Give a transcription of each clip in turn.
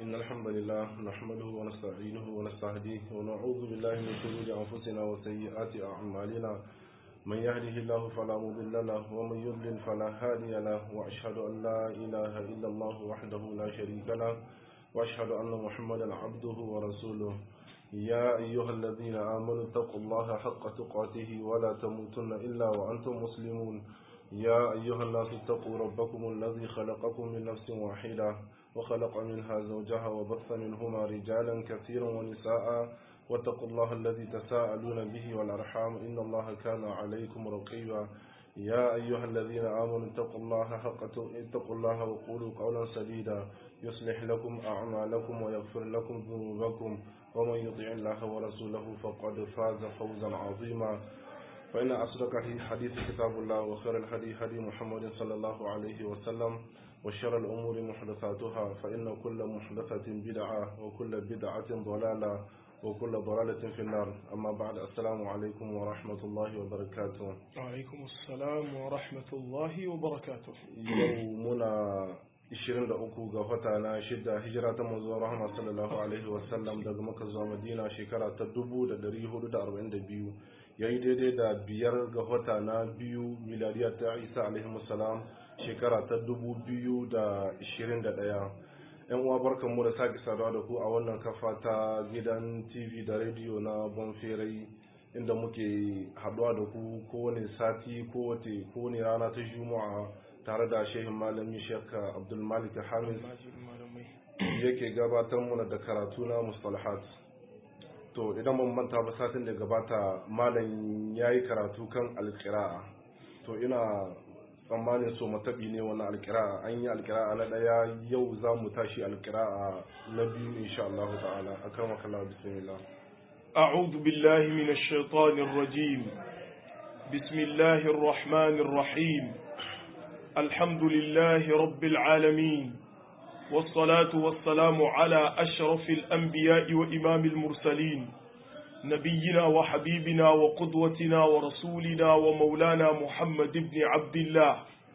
إن الحمد لله نحمده ونستعينه ونستهديه ونعوذ بالله من شرور أنفسنا وسيئات أعمالنا من يهده الله فلا مضل له ومن يضلل فلا هادي له وأشهد أن لا إله إلا الله وحده لا شريك له وأشهد أن محمدا عبده ورسوله يا أيها الذين آمنوا اتقوا الله حق تقاته ولا تموتن إلا وأنتم مسلمون يا أيها الناس اتقوا ربكم الذي خلقكم من نفس واحدة وخلق منها زوجها وبث منهما رجالا كثيرا ونساء واتقوا الله الذي تساءلون به والأرحام إن الله كان عليكم رقيبا يا أيها الذين آمنوا اتقوا الله حق اتقوا الله وقولوا قولا سديدا يصلح لكم أعمالكم ويغفر لكم ذنوبكم ومن يطع الله ورسوله فقد فاز فوزا عظيما فإن أصدق الحديث كتاب الله وخير الهدي هدي محمد صلى الله عليه وسلم وشر الأمور محدثاتها فإن كل محدثة بدعة وكل بدعة ضلالة وكل ضلالة في النار أما بعد السلام عليكم ورحمة الله وبركاته عليكم السلام ورحمة الله وبركاته يومنا 23 ga wata na shida hijira ta manzo rahama sallallahu alaihi wasallam daga maka zuwa madina shekara ta 1442 yayi daidai da biyar ga wata na biyu miladiya ta isa alaihi salam shekara ta 2021 yan uwa barkan mu da sake saduwa da ku a wannan kafa ta gidan tv da rediyo na bonferai inda muke haduwa da ku kowane sati kowace kowane rana ta juma'a tare da shehin malami shek abdulmalik hamis yake gabatar muna da karatu na mustalahat to idan ban manta ba satin da gabata malam ya yi karatu kan alkira'a to ina tsammanin so matabi ne wani alkira'a an yi alkira'a na daya yau za mu tashi alkira'a na biyu insha Allah ta'ala akan makalla bismillah أعوذ بالله من الشيطان الرجيم بسم الله الرحمن الرحيم الحمد لله رب العالمين والصلاة والسلام على أشرف الأنبياء وإمام المرسلين نبينا وحبيبنا وقدوتنا ورسولنا ومولانا محمد بن عبد الله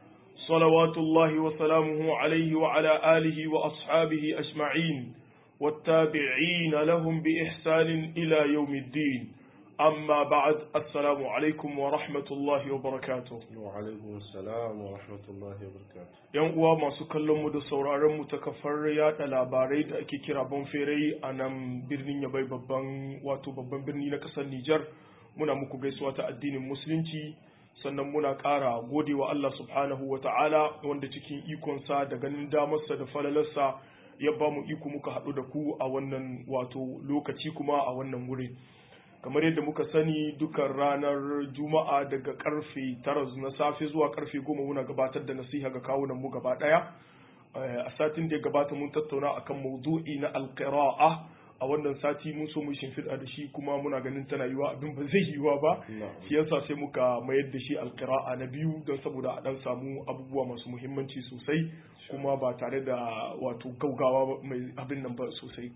صلوات الله وسلامه عليه وعلى آله وأصحابه أجمعين والتابعين لهم بإحسان إلى يوم الدين أما بعد السلام عليكم ورحمة الله وبركاته وعليكم السلام ورحمة الله وبركاته yan uwa masu kallon mu da sauraron mu ta kafar yada labarai da ake kira bonferai a nan birnin yabai babban wato babban birni na kasar Nijar muna muku gaisuwa ta addinin musulunci sannan muna ƙara godewa Allah subhanahu wa ta'ala wanda cikin ikonsa da ganin damarsa da falalarsa ya ba mu iko muka haɗu da ku a wannan wato lokaci kuma a wannan wuri kamar yadda muka sani dukan ranar juma'a daga karfe tara na safe zuwa karfe goma muna gabatar da nasiha ga kawunan mu gaba daya a satin da ya gabata mun tattauna akan maudu'i na alqira'a a wannan sati mun so mu shimfiɗa da shi kuma muna ganin tana yiwa abin ba zai yiwa ba shi yasa sai muka mayar da shi alqira'a na biyu don saboda a dan samu abubuwa masu muhimmanci sosai kuma ba tare da wato gaugawa mai abin nan ba sosai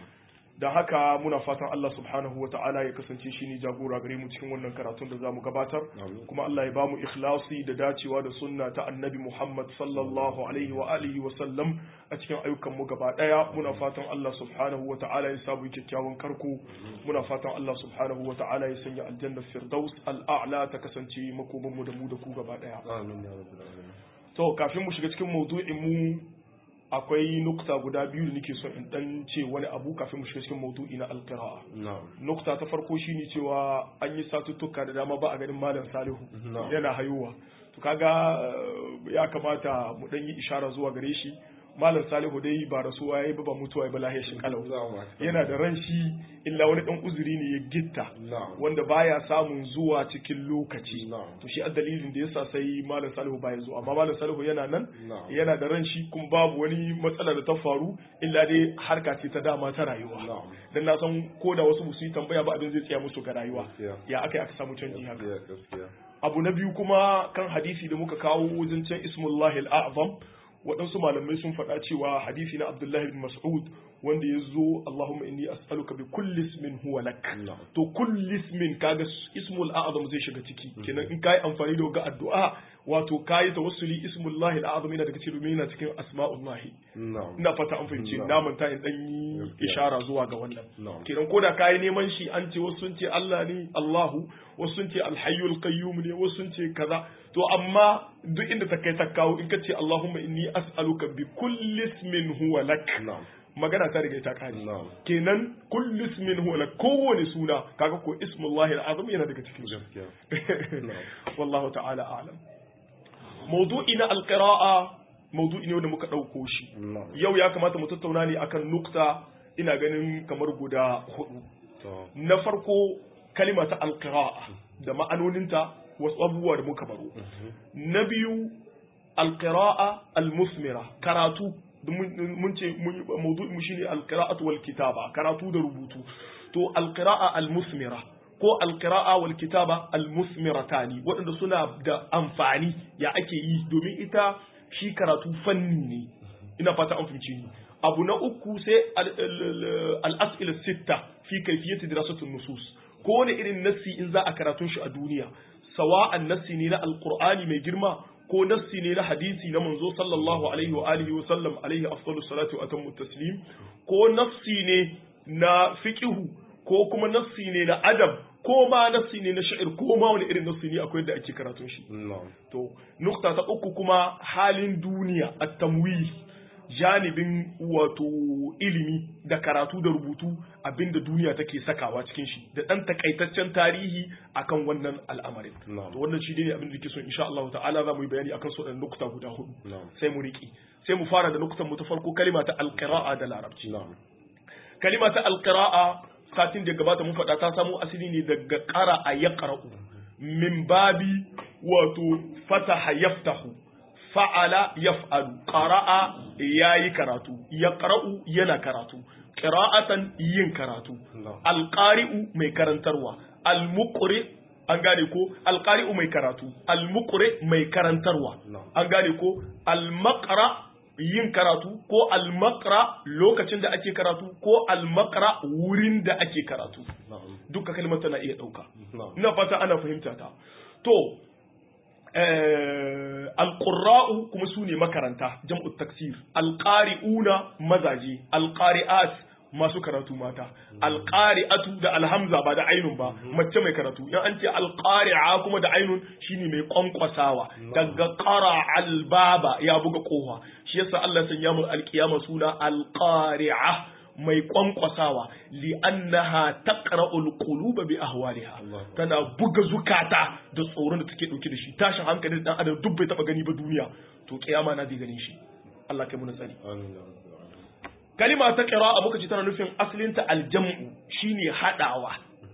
da haka muna fatan Allah subhanahu wata'ala ya kasance shi ne jagora gare mu cikin wannan karatun da za mu gabatar kuma Allah ya bamu ikhlasi da dacewa da sunna ta annabi Muhammad sallallahu alaihi wa alihi wa sallam a cikin ayyukan mu gaba daya muna fatan Allah subhanahu wata'ala ya samu kyakkyawan karko muna fatan Allah subhanahu wata'ala ya sanya aljanna firdaus al'a'la ta kasance makoman mu da mu da ku gaba daya amin ya rabbal alamin to kafin mu shiga cikin maudu'in mu akwai nukta guda biyu da nake son in dan ce wani abu kafin mu shiga cikin maudu'i na alqira'a nukta ta farko shine cewa an yi satuttuka da dama ba a ganin malam salihu yana hayuwa to kaga ya kamata mu dan yi ishara zuwa gare shi malam salihu dai ba rasuwa yayi ba ba mutuwa ya ba lahiyar shi kalau yana da ran shi illa wani dan uzuri ne ya gitta wanda baya samun zuwa cikin lokaci to shi a dalilin da yasa sai malam salihu baya zuwa amma malam salihu yana nan yana da ran shi kuma babu wani matsala da ta faru illa dai harka ce ta dama ta rayuwa dan na san ko da wasu su yi tambaya ba abin zai tsaya musu ga rayuwa ya aka aka samu canji haka abu na biyu kuma kan hadisi da muka kawo wajen can ismullahi al-a'zam waɗansu malamai sun faɗa cewa hadisi na Abdullahi bin Mas'ud wanda ya zo Allahumma inni as'aluka bi kulli ismin huwa lak to kulli ismin kaga ismul a'zam zai shiga ciki kenan in kai amfani da ga addu'a wato kayi tawassuli ismullahi al-azam yana daga cikin yana cikin asma'ullahi na'am ina fata an fahimci Na'am. na manta in dan yi Gaskiya. ishara zuwa ga wannan Na'am. kenan ko da kayi neman shi an ce wasu sun ce Allah ne Allahu wasu sun ce alhayyul qayyum ne wasu sun ce kaza to amma duk inda ta kai ta kawo in ka ce Allahumma inni as'aluka bi kulli ismin huwa lak na'am magana ta riga ta kare na'am kenan kulli ismin huwa lak kowane suna kaga ko ismullahi al-azam yana daga cikin su gaskiya na'am wallahu ta'ala a'lam mawdu'i na alqira'a mawdu'i ne wanda muka dauko shi na'am yau ya kamata mu tattauna ne akan nukta ina ganin kamar guda hudu to na farko kalima ta alqira'a da ma'anoninta wasu abubuwa da muka baro na biyu alqira'a almusmira karatu da mun mun ce mun- mawdu'i mu shine alqira'atu wal kitaba karatu da rubutu to alqira'a almusmira ko alqira'a wal kitaba almusmiratani waɗanda suna da amfani ya ake yi domin ita shi karatu fanni ne ina fata an fahimci ni abu na uku sai al- al- al-as'ila sitta fi kayfiyati dirasatun nusus ko wani irin nassi in za a karatun shi a duniya sawa'an nassi ne na alqur'ani mai girma ko nassi ne na hadisi na manzo sallallahu alaihi wa alihi wa sallam alaihi afdalus salatu wa atammu taslim ko nassi ne na fiqhu ko kuma nassi ne na adab ko ma nassi ne na sha'ir ko ma wani irin nassi ne akwai yadda ake karatun shi na'am To, nukta ta uku kuma halin duniya a tamwi janibin wato ilimi da karatu da rubutu abinda duniya take sakawa cikin shi da ɗan takaitaccen tarihi akan wannan al'amarin. Na'am. To wannan shi ne abin da ke so insha Allah ta'ala za mu yi bayani akan su ɗan nukta guda hudu. na'am Sai mu riƙi. Sai mu fara da nuktan mu ta farko kalima ta alƙira'a da larabci. na'am kalima ta alƙira'a satin da gabata mun faɗa ta samo asali ne daga ƙara a ya min babi wato fataha yaftahu fa'ala yaf'alu qara'a yayi karatu yaqra'u yana karatu qira'atan yin karatu na'am alqari'u mai karantarwa almuqri an gane ko alqari'u mai karatu almuqri mai karantarwa Na'am. an gane ko almaqra yin karatu ko almaqra lokacin da ake karatu ko almaqra wurin da ake karatu na'am duka kalmar tana iya dauka na'am ina fata ana fahimta ta to eh, alqurra'u kuma su ne makaranta jam'u taksir alqari'una mazaje alqari'at masu karatu mata alqari'atu da alhamza ba da ainun ba mace mai karatu in an ce alqari'a kuma da ainun shine mai kwankwasawa daga qara albaba ya buga kofa shi yasa Allah ya sanya mu alqiyama suna alqari'a mai kwankwasawa li'annaha taqra'ul quluba bi ahwaliha Allah. tana buga zukata da tsoron da take dauke da shi tashin hankalin dan adam duk bai taba gani ba duniya to kiyama na zai ganin shi Allah kai mu tsari amin ya rabbal alamin kalima ta qira'a muka ce tana nufin asalin ta aljam'u shine hadawa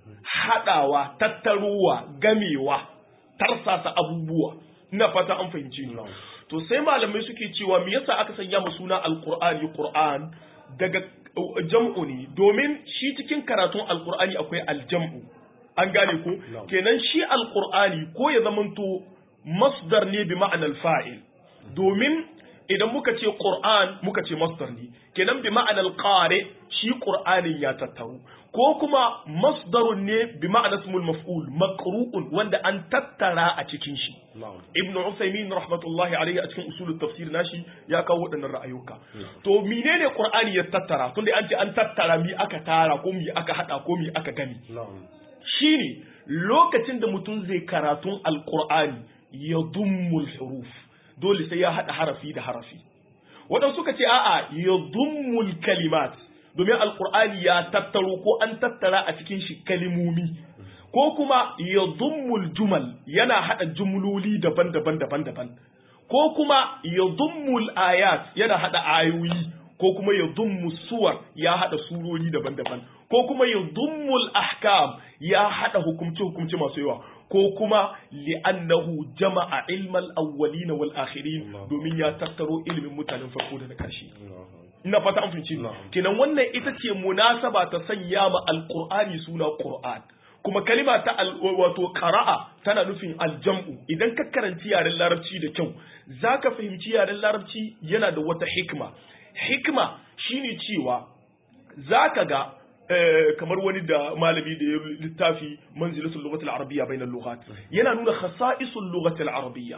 hadawa tattaruwa gamewa tarsasa abubuwa ina fata an fahimci ni Na'am. to sai malamai suke cewa me yasa aka sanya mu suna alqur'ani qur'an daga uh, jam'u ne domin shi cikin karatun alqur'ani akwai aljam'u an gane ko Na'am. kenan shi alqur'ani ko ya zamanto masdar ne bi ma'anar fa'il domin idan muka ce qur'an muka ce masdar ne kenan bi ma'anar qari shi qur'anin ya tattaru ko kuma masdarun ne bi ma'anar ismul maf'ul maqru'un wanda an tattara a cikin shi na'am ibnu usaymin rahmatullahi alaihi a cikin usulul tafsir nashi ya kawo waɗannan ra'ayuka to menene qur'ani ya tattara tunda an ce an tattara mi aka tara ko mi aka hada ko mi aka gani na'am shine lokacin da mutum zai karatun alqur'ani ya dummul huruf dole sai ya hada harafi da harafi waɗansu suka ce a'a ya dummul kalimat domin alqur'ani ya tattaro ko an tattara a cikin shi kalimomi ko kuma ya dummul jumal yana hada jumloli daban-daban daban-daban ko kuma ya dummul ayat yana hada ayoyi ko kuma ya dummu suwar ya hada surori daban-daban ko kuma ya dummul ahkam ya hada hukumce-hukumce masu yawa ko kuma li'annahu jama'a ilmal awwalin wal akhirin domin ya tattaro ilimin mutanen farko da na karshe ina fata an fahimci Na'am. kenan wannan ita ce munasaba ta sanya ma alqur'ani suna qur'an kuma kalima ta al, wato qara'a tana nufin aljam'u idan ka karanci yaren larabci da kyau zaka fahimci yaren larabci yana da wata hikma hikma shine cewa zaka ga eh, kamar wani da malami da ya littafi manzilatul lughatil arabiyya bainal lughat yana nuna khasa'isul lughatil arabiyya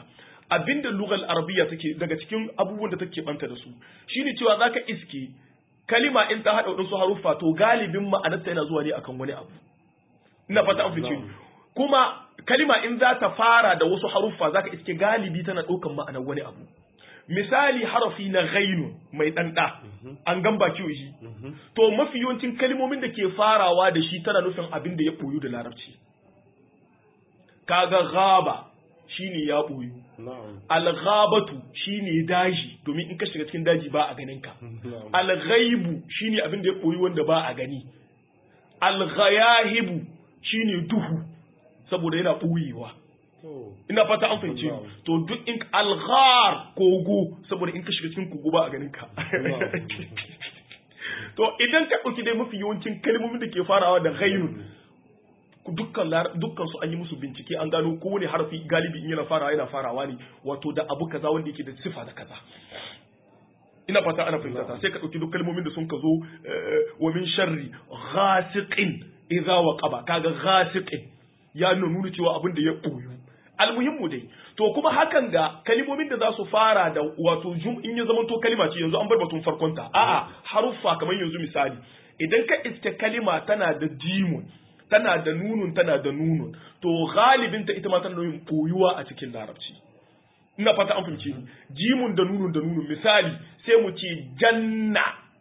abinda lugal arabiya take daga cikin abubuwan da take banta da su shine cewa zaka iske kalima in ta hada wadansu haruffa to galibin ma'anarta yana zuwa ne akan wani abu ina fata an fice kuma kalima in za ta fara da wasu haruffa zaka iske galibi tana ɗaukan ma'anar wani abu misali harafi na ghainu mai ɗanɗa an gan baki shi to mafi yawancin kalmomin da ke farawa da shi tana nufin abin da ya ɓoyu da larabci kaga gaba shine ya ɓoyu alghabatu shine daji domin in ka shiga cikin daji ba a ganin ka alghaibu shine abin da ya ɓoyu wanda ba a gani alghayahibu shine duhu saboda yana ɓoyewa ina fata an fahimce to duk in alghar kogo saboda in ka shiga cikin kogo ba a ganin ka to idan ka ɗauki dai mafi yawancin kalmomin da ke farawa da ghainun dukkan dukkan su an yi musu bincike an gano kowane harfi galibi in yana farawa yana farawa ne wato da abu kaza wanda yake da sifa da kaza ina fata ana fahimta ta sai ka ɗauki duk kalmomin da sun ka zo wa min sharri ghasiqin idza waqaba kaga ghasiqin ya nuna cewa abin da ya ɓoyu almuhimmu dai to kuma hakan ga kalimomin da za su fara da wato jum in ya zama to kalima ce yanzu an bar batun farkonta a'a haruffa kamar yanzu misali idan ka iske kalima tana da jimun tana da nunun tana da nunun to galibin ta ita ma tana yin koyuwa a cikin larabci ina fata an fahimci ni jimun da nunun da nunun misali sai mu ce janna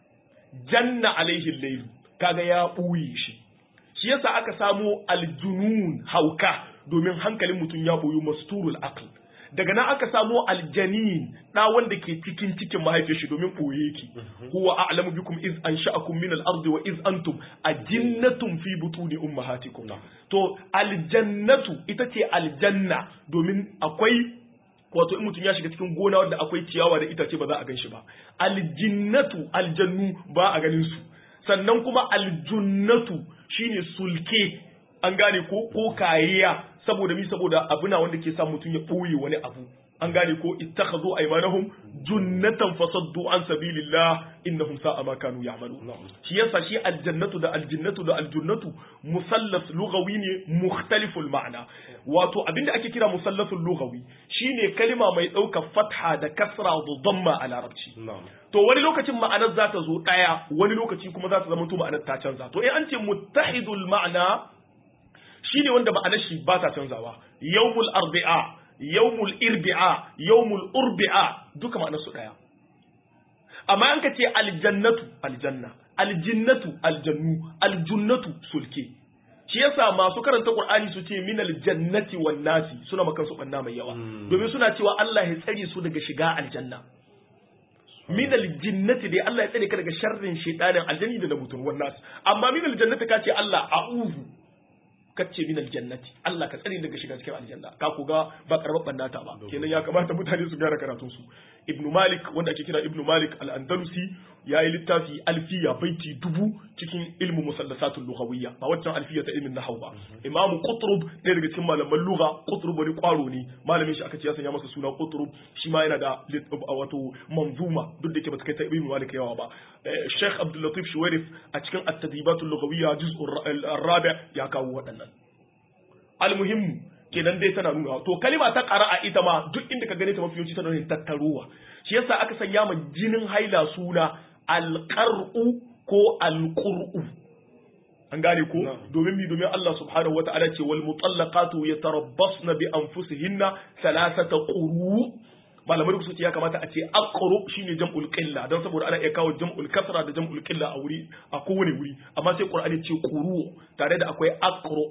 janna alaihi layl kaga ya ɓuye shi shi yasa aka samo aljunun hauka domin hankalin mutum ya boyo masturul aql daga nan aka samo aljanin da wanda ke cikin cikin mahaifiyar shi domin boye yake huwa a'lamu bikum iz ansha'akum min al-ardi wa iz antum ajinnatun fi butuni ummahatikum to aljannatu ita ce aljanna domin akwai wato in mutum ya shiga cikin gona wanda akwai ciyawa da itace ba za a gan shi ba aljinnatu aljannu ba a ganin su sannan kuma aljunnatu shine sulke an gane ko ko kariya saboda mi saboda abuna wanda ke sa mutum ya ɓoye wani abu an gane ko ittakhadhu aymanahum junnatan fasaddu an sabilillah innahum sa'a ma kanu ya'malu shi yasa shi aljannatu da aljinnatu da aljunnatu musallas lughawi ne mukhtaliful ma'na wato abinda ake kira musallasul lughawi shine kalima mai ɗaukar fatha da kasra da dhamma a larabci to wani lokacin ma'anar za ta zo ɗaya wani lokaci kuma za ta zama to ma'anar ta canza to in an ce muttahidul ma'ana shine wanda ma'anar shi ba ta canzawa yawmul arbi'a yawmul irbi'a yawmul urbi'a duka ma'anar su ɗaya amma an ka ce aljannatu aljanna aljinnatu aljannu aljunnatu sulke shi yasa masu karanta Qur'ani su ce min aljannati wan nasi suna makan su banna mai yawa domin suna cewa Allah ya tsare su daga shiga aljanna min aljinnati dai Allah ya tsare ka daga sharrin shaytanin aljanni da mutum wan nasi amma min aljannati ka ce Allah a'udhu kace min aljannati Allah ka tsare daga shiga cikin aljanna ka ku ga ba karbar bannata ba kenan ya kamata mutane su gyara karatun su ibnu malik wanda ake kira ibnu malik al-andalusi yayi littafi alfiya baiti dubu cikin ilmu musallasatul lughawiyya ba waccan alfiya ta ilmin nahwu ba imam qutrub ɗaya daga cikin malaman lugha qutrub wani kwaro ne malamin shi aka ce ya sanya masa suna qutrub shi ma yana da wato manzuma duk da yake ba ta kai ta ibnu malik yawa ba sheikh abdul latif shuwairif a cikin at-tadribatul lughawiyya juz'ur rabi ya kawo waɗannan almuhimmu kenan dai tana nuna to kalima ta qara'a ita ma duk inda ka gane ta mafi yawanci tana nuna tattaruwa shi yasa aka sanya ma jinin haila suna alqar'u ko alqur'u an gane ko domin mi domin Allah subhanahu wata'ala ce wal mutallaqatu yatarabbasna bi anfusihinna thalathata quru malamai su ce ya kamata a ce aqru shine jam'ul qilla don saboda ana iya kawo jam'ul kasra da jam'ul qilla a wuri a kowane wuri amma sai qur'ani ce quru tare da akwai aqru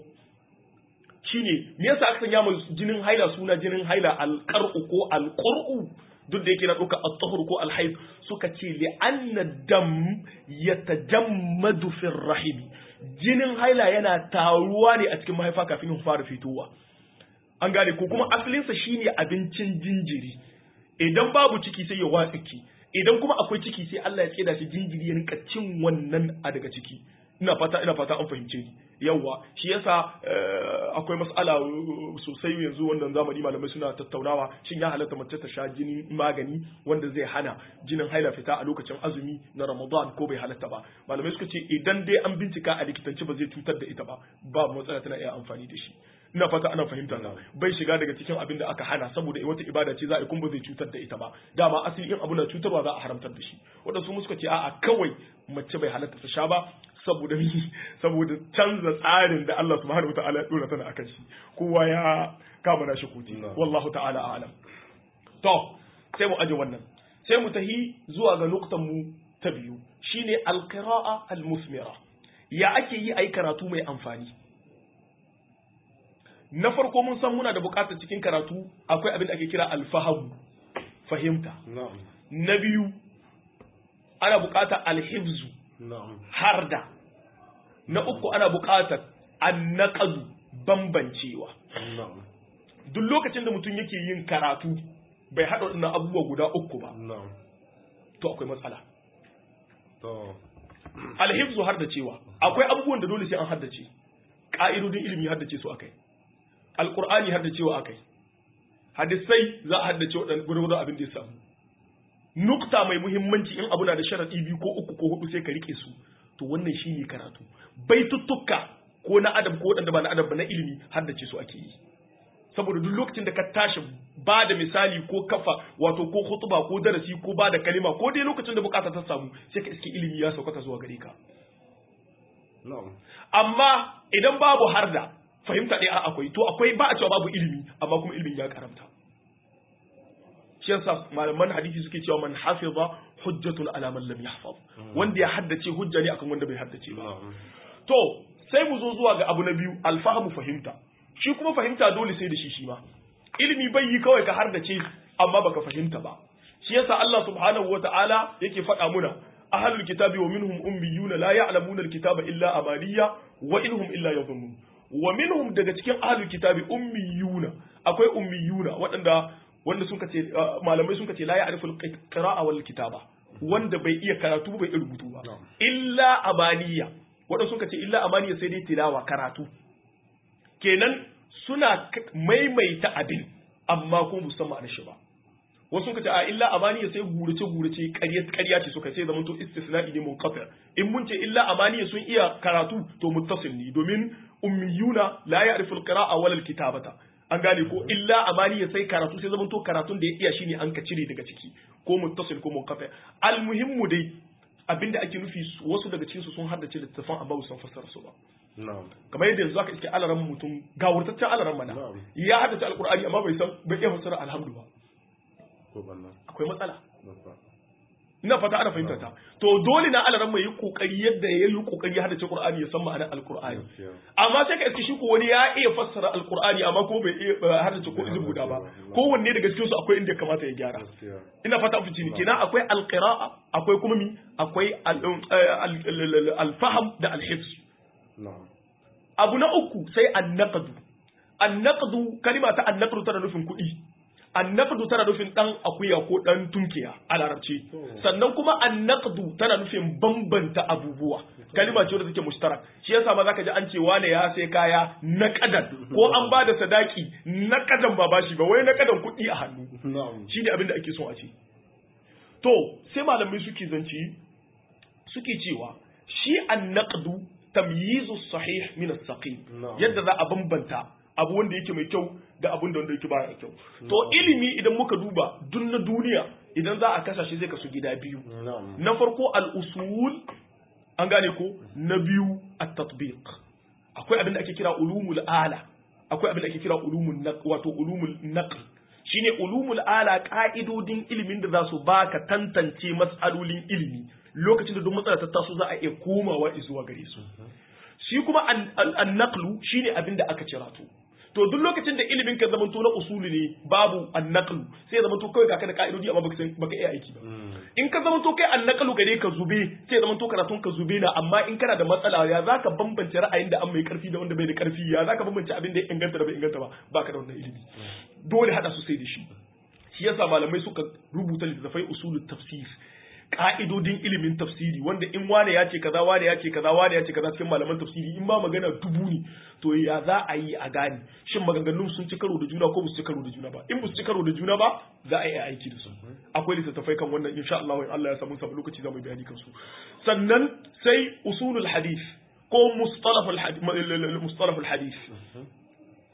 shine me yasa aka sanya mai jinin haila suna jinin haila alqar'u ko alqur'u duk da yake na ɗauka at-tahur ko al-hayd suka ce li anna dam yatajammadu fi rahim jinin haila yana taruwa ne a cikin mahaifa kafin ya fara fitowa an gane ko kuma asalinsa shine abincin jinjiri idan babu ciki sai ya watsiki idan kuma akwai ciki sai Allah ya tseda shi jinjiri ya rinka cin wannan a daga ciki ina fata ina fata an fahimce ni yawa shi yasa akwai mas'ala sosai yanzu wannan zamani malamai suna tattaunawa shin ya halatta mace ta sha jinin magani wanda zai hana jinin haila fita a lokacin azumi na Ramadan ko bai halatta ba malamai suka ce idan dai an bincika a likitanci ba zai cutar da ita ba ba matsala tana iya amfani da shi ina fata ana fahimta na bai shiga daga cikin abin da aka hana saboda wata ibada ce za a yi kuma zai cutar da ita ba dama asali in abu na cutarwa za a haramtar da shi waɗansu mu suka ce a'a kawai mace bai halatta ta sha ba saboda mi saboda canza tsarin da Allah subhanahu wataala ya dora tana akan shi kowa ya kama nashi kuti wallahu ta'ala a'lam to sai mu aje wannan sai mu tahi zuwa ga nuktan mu ta biyu shine alqira'a almusmira ya ake yi ayi karatu mai amfani na farko mun san muna da bukatar cikin karatu akwai abin da ake kira alfahamu fahimta na biyu ana bukatar alhibzu harda na uku ana bukatar annaqadu bambancewa duk lokacin da mutum yake yin karatu bai haɗa waɗannan abubuwa guda uku ba to akwai matsala alhibzu haddacewa akwai abubuwan da dole sai an haddace ƙa'idodin ilimi haddace su akai alƙur'ani haddacewa akai hadisai za a haddace waɗannan gurgurdan abin da ya samu nukta mai muhimmanci in abu na da sharaɗi biyu ko uku ko hudu sai ka rike su to wannan shine karatu baituttuka ko na adam ko waɗanda ba na adam ba na ilimi haddace su ake yi saboda duk lokacin da ka tashi ba da misali ko kafa wato ko hutuba ko darasi ko ba da kalima ko dai lokacin da bukata ta samu sai ka iske ilimi ya saukaka zuwa gare ka amma idan babu harda fahimta ɗaya akwai to akwai ba a cewa babu ilimi amma kuma ilimin ya karamta shi yasa malaman hadisi suke cewa man hafiza hujjatun ala man lam yahfaz wanda ya haddace hujja ne akan wanda bai haddace ba to sai mu zo zuwa ga abu na biyu alfahamu fahimta shi kuma fahimta dole sai da shi shi ma ilimi bai yi kawai ka haddace amma baka fahimta ba shi yasa Allah subhanahu wata'ala yake faɗa muna ahlul kitabi wa minhum ummiyuna la ya'lamuna alkitaba illa amaniya wa inhum illa yadhunnun wa minhum daga cikin ahlul kitabi ummiyuna akwai ummiyuna waɗanda wanda sun kace malamai sun kace la ya'riful qira'a wal kitaba wanda bai iya karatu bai iya rubutu ba illa amaniya wanda sun kace illa amaniya sai dai tilawa karatu kenan suna maimaita abin amma kuma musamman ma'anar shi ba wasu kace a illa amaniya sai gurace gurace ƙarya ƙarya ce suka sai zaman to istisna'i ne munqati in mun ce illa amaniya sun iya karatu to muttasil ne domin ummiyuna la ya'riful qira'a wal kitabata an gane ko illa amaniya sai karatu sai zaman to karatun da ya iya shine an ka cire daga ciki ko muttasil ko munqati almuhimmu dai abinda ake nufi wasu daga cikin su sun haddace littafan amma sun fassara su ba kamar yadda yanzu aka iske alaran mutum ga wurtaccen alaran mana ya haddace alkur'ani amma bai san bai iya fassara alhamdu ba akwai matsala ina fata ana fahimta ta to dole na alaran mai yi kokari yadda ya yi kokari haddace qur'ani ya san ma'anar alkur'ani amma sai ka iske shi ko wani ya iya fassara alkur'ani amma ko bai iya haddace ko izin guda ba kowanne daga cikin su akwai inda ya kamata ya gyara ina fata fice ni kenan akwai alqira'a akwai kuma mi akwai alfaham da alhifz abu na uku sai annaqdu annaqdu kalima ta annaqdu tana nufin kuɗi annaqdu tana nufin dan akuya ko dan tunkiya a larabci sannan kuma annaqdu tana nufin bambanta abubuwa kalima ce wadda take mushtarak shi yasa ma zaka ji an ce wane ya sai kaya naqadan ko an ba da sadaki naqadan ba bashi ba wai naqadan kuɗi a hannu shi ne abin da ake so a ce to sai malamai suke zanci suke cewa shi annaqdu tamyizu sahih min as-saqim yadda za a bambanta abu wanda yake mai kyau da abun da wanda yake baya kyau to ilimi idan muka duba duk na duniya idan za a kasa shi zai kasu gida biyu na farko al-usul an gane ko na biyu at-tatbiq akwai abin da ake kira ulumul ala akwai abin da ake kira ulumul naql wato ulumul naql shine ulumul ala ka'idodin ilimin da za su baka tantance mas'alolin ilimi lokacin da duk matsala ta taso za a iya komawa zuwa gare su shi kuma an-naqlu shine abin da aka cira to to duk lokacin da ilimin ka zamanto na usuli ne babu an-naqlu sai zamanto kawai ka da ka'idodi amma baka baka iya aiki ba in ka zamanto kai an-naqlu gare ka zube sai zamanto karatun ka zube na amma in kana da matsala ya zaka bambance ra'ayin da an mai karfi da wanda bai da karfi ya zaka bambance abin da ya inganta da bai inganta ba baka da wannan ilimi dole hada su sai da shi shi yasa malamai suka rubuta littattafai usulul tafsir ka'idodin ilimin tafsiri wanda in wane ya ce kaza wane ya ce kaza wane ya ce kaza cikin malaman tafsiri in ma magana dubu ne to ya za a yi a gane shin maganganun sun ci karo da juna ko ba su ci karo da juna ba in ba su ci karo da juna ba za a yi aiki da su akwai littattafai kan wannan insha Allah in Allah ya samu samu lokaci za mu bayani kan su sannan sai usulul hadith ko mustalahul hadith mustalahul hadith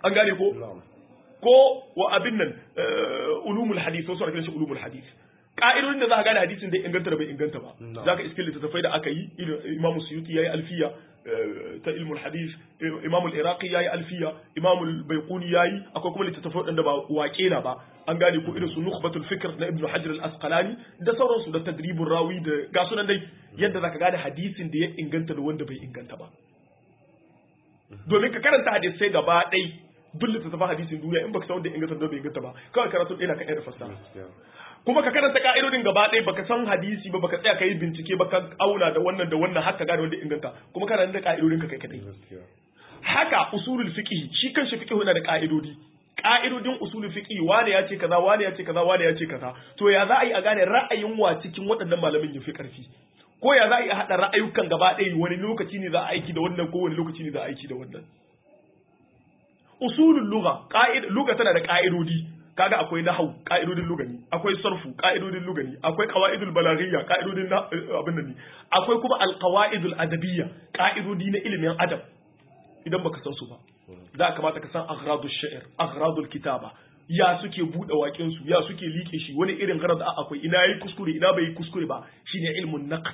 an gane ko na'am ko wa abin nan eh, ulumul hadith wasu ana kiran shi ulumul hadith ka'idodin da za ka gane hadisin da ya inganta da bai inganta ba No. za ka iske littattafai da aka yi irin imamu suyuti ya yi alfiya eh, ta ilmul hadith eh, imamu iraqi ya yi alfiya imamu baiquni ya yi akwai kuma littattafai waɗanda ba waƙe na ba an gane ko irin su nukhbatul fikr na ibnu hajar al-asqalani da sauransu da tadribur rawi da ga sunan dai yadda za ka gane hadisin da ya inganta da wanda bai inganta ba domin ka karanta hadisai gaba ɗai duk littattafan hadisin duniya in baka san wanda ya inganta da bai inganta ba kawai karatu ɗaya na kan yar fassara gaskiya kuma ka karanta ka'idodin gaba ɗaya baka san hadisi ba baka tsaya ka yi bincike ba ka auna da wannan da wannan haka gane wanda ya inganta kuma kana da ka'idodin ka kai kadai gaskiya haka usulul fiqh shi kanshi fiqh yana da ka'idodi ka'idodin usulul fiqh wane ya ce kaza wane ya ce kaza wane ya ce kaza to ya za a yi a gane ra'ayin wa cikin waɗannan malamin ya fi ƙarfi ko ya za a yi a haɗa ra'ayukan gaba ɗaya wani lokaci ne za a aiki da wannan ko wani lokaci ne za a aiki da wannan usulul lugha qa'id lugha tana da ka'idodi kaga akwai nahwu ka'idodin lugani akwai sarfu ka'idodin lugani akwai qawaidul balaghiyya ka'idodin na abin nan ne akwai kuma alqawaidul adabiyya ka'idodi na ilimin adab idan baka san su ba da kamata ka san aghradul sha'ir aghradul kitaba ya suke bude waƙen su ya suke liƙe shi wani irin gharad akwai ina yi kuskure ina bai yi kuskure ba shine ilmun naqd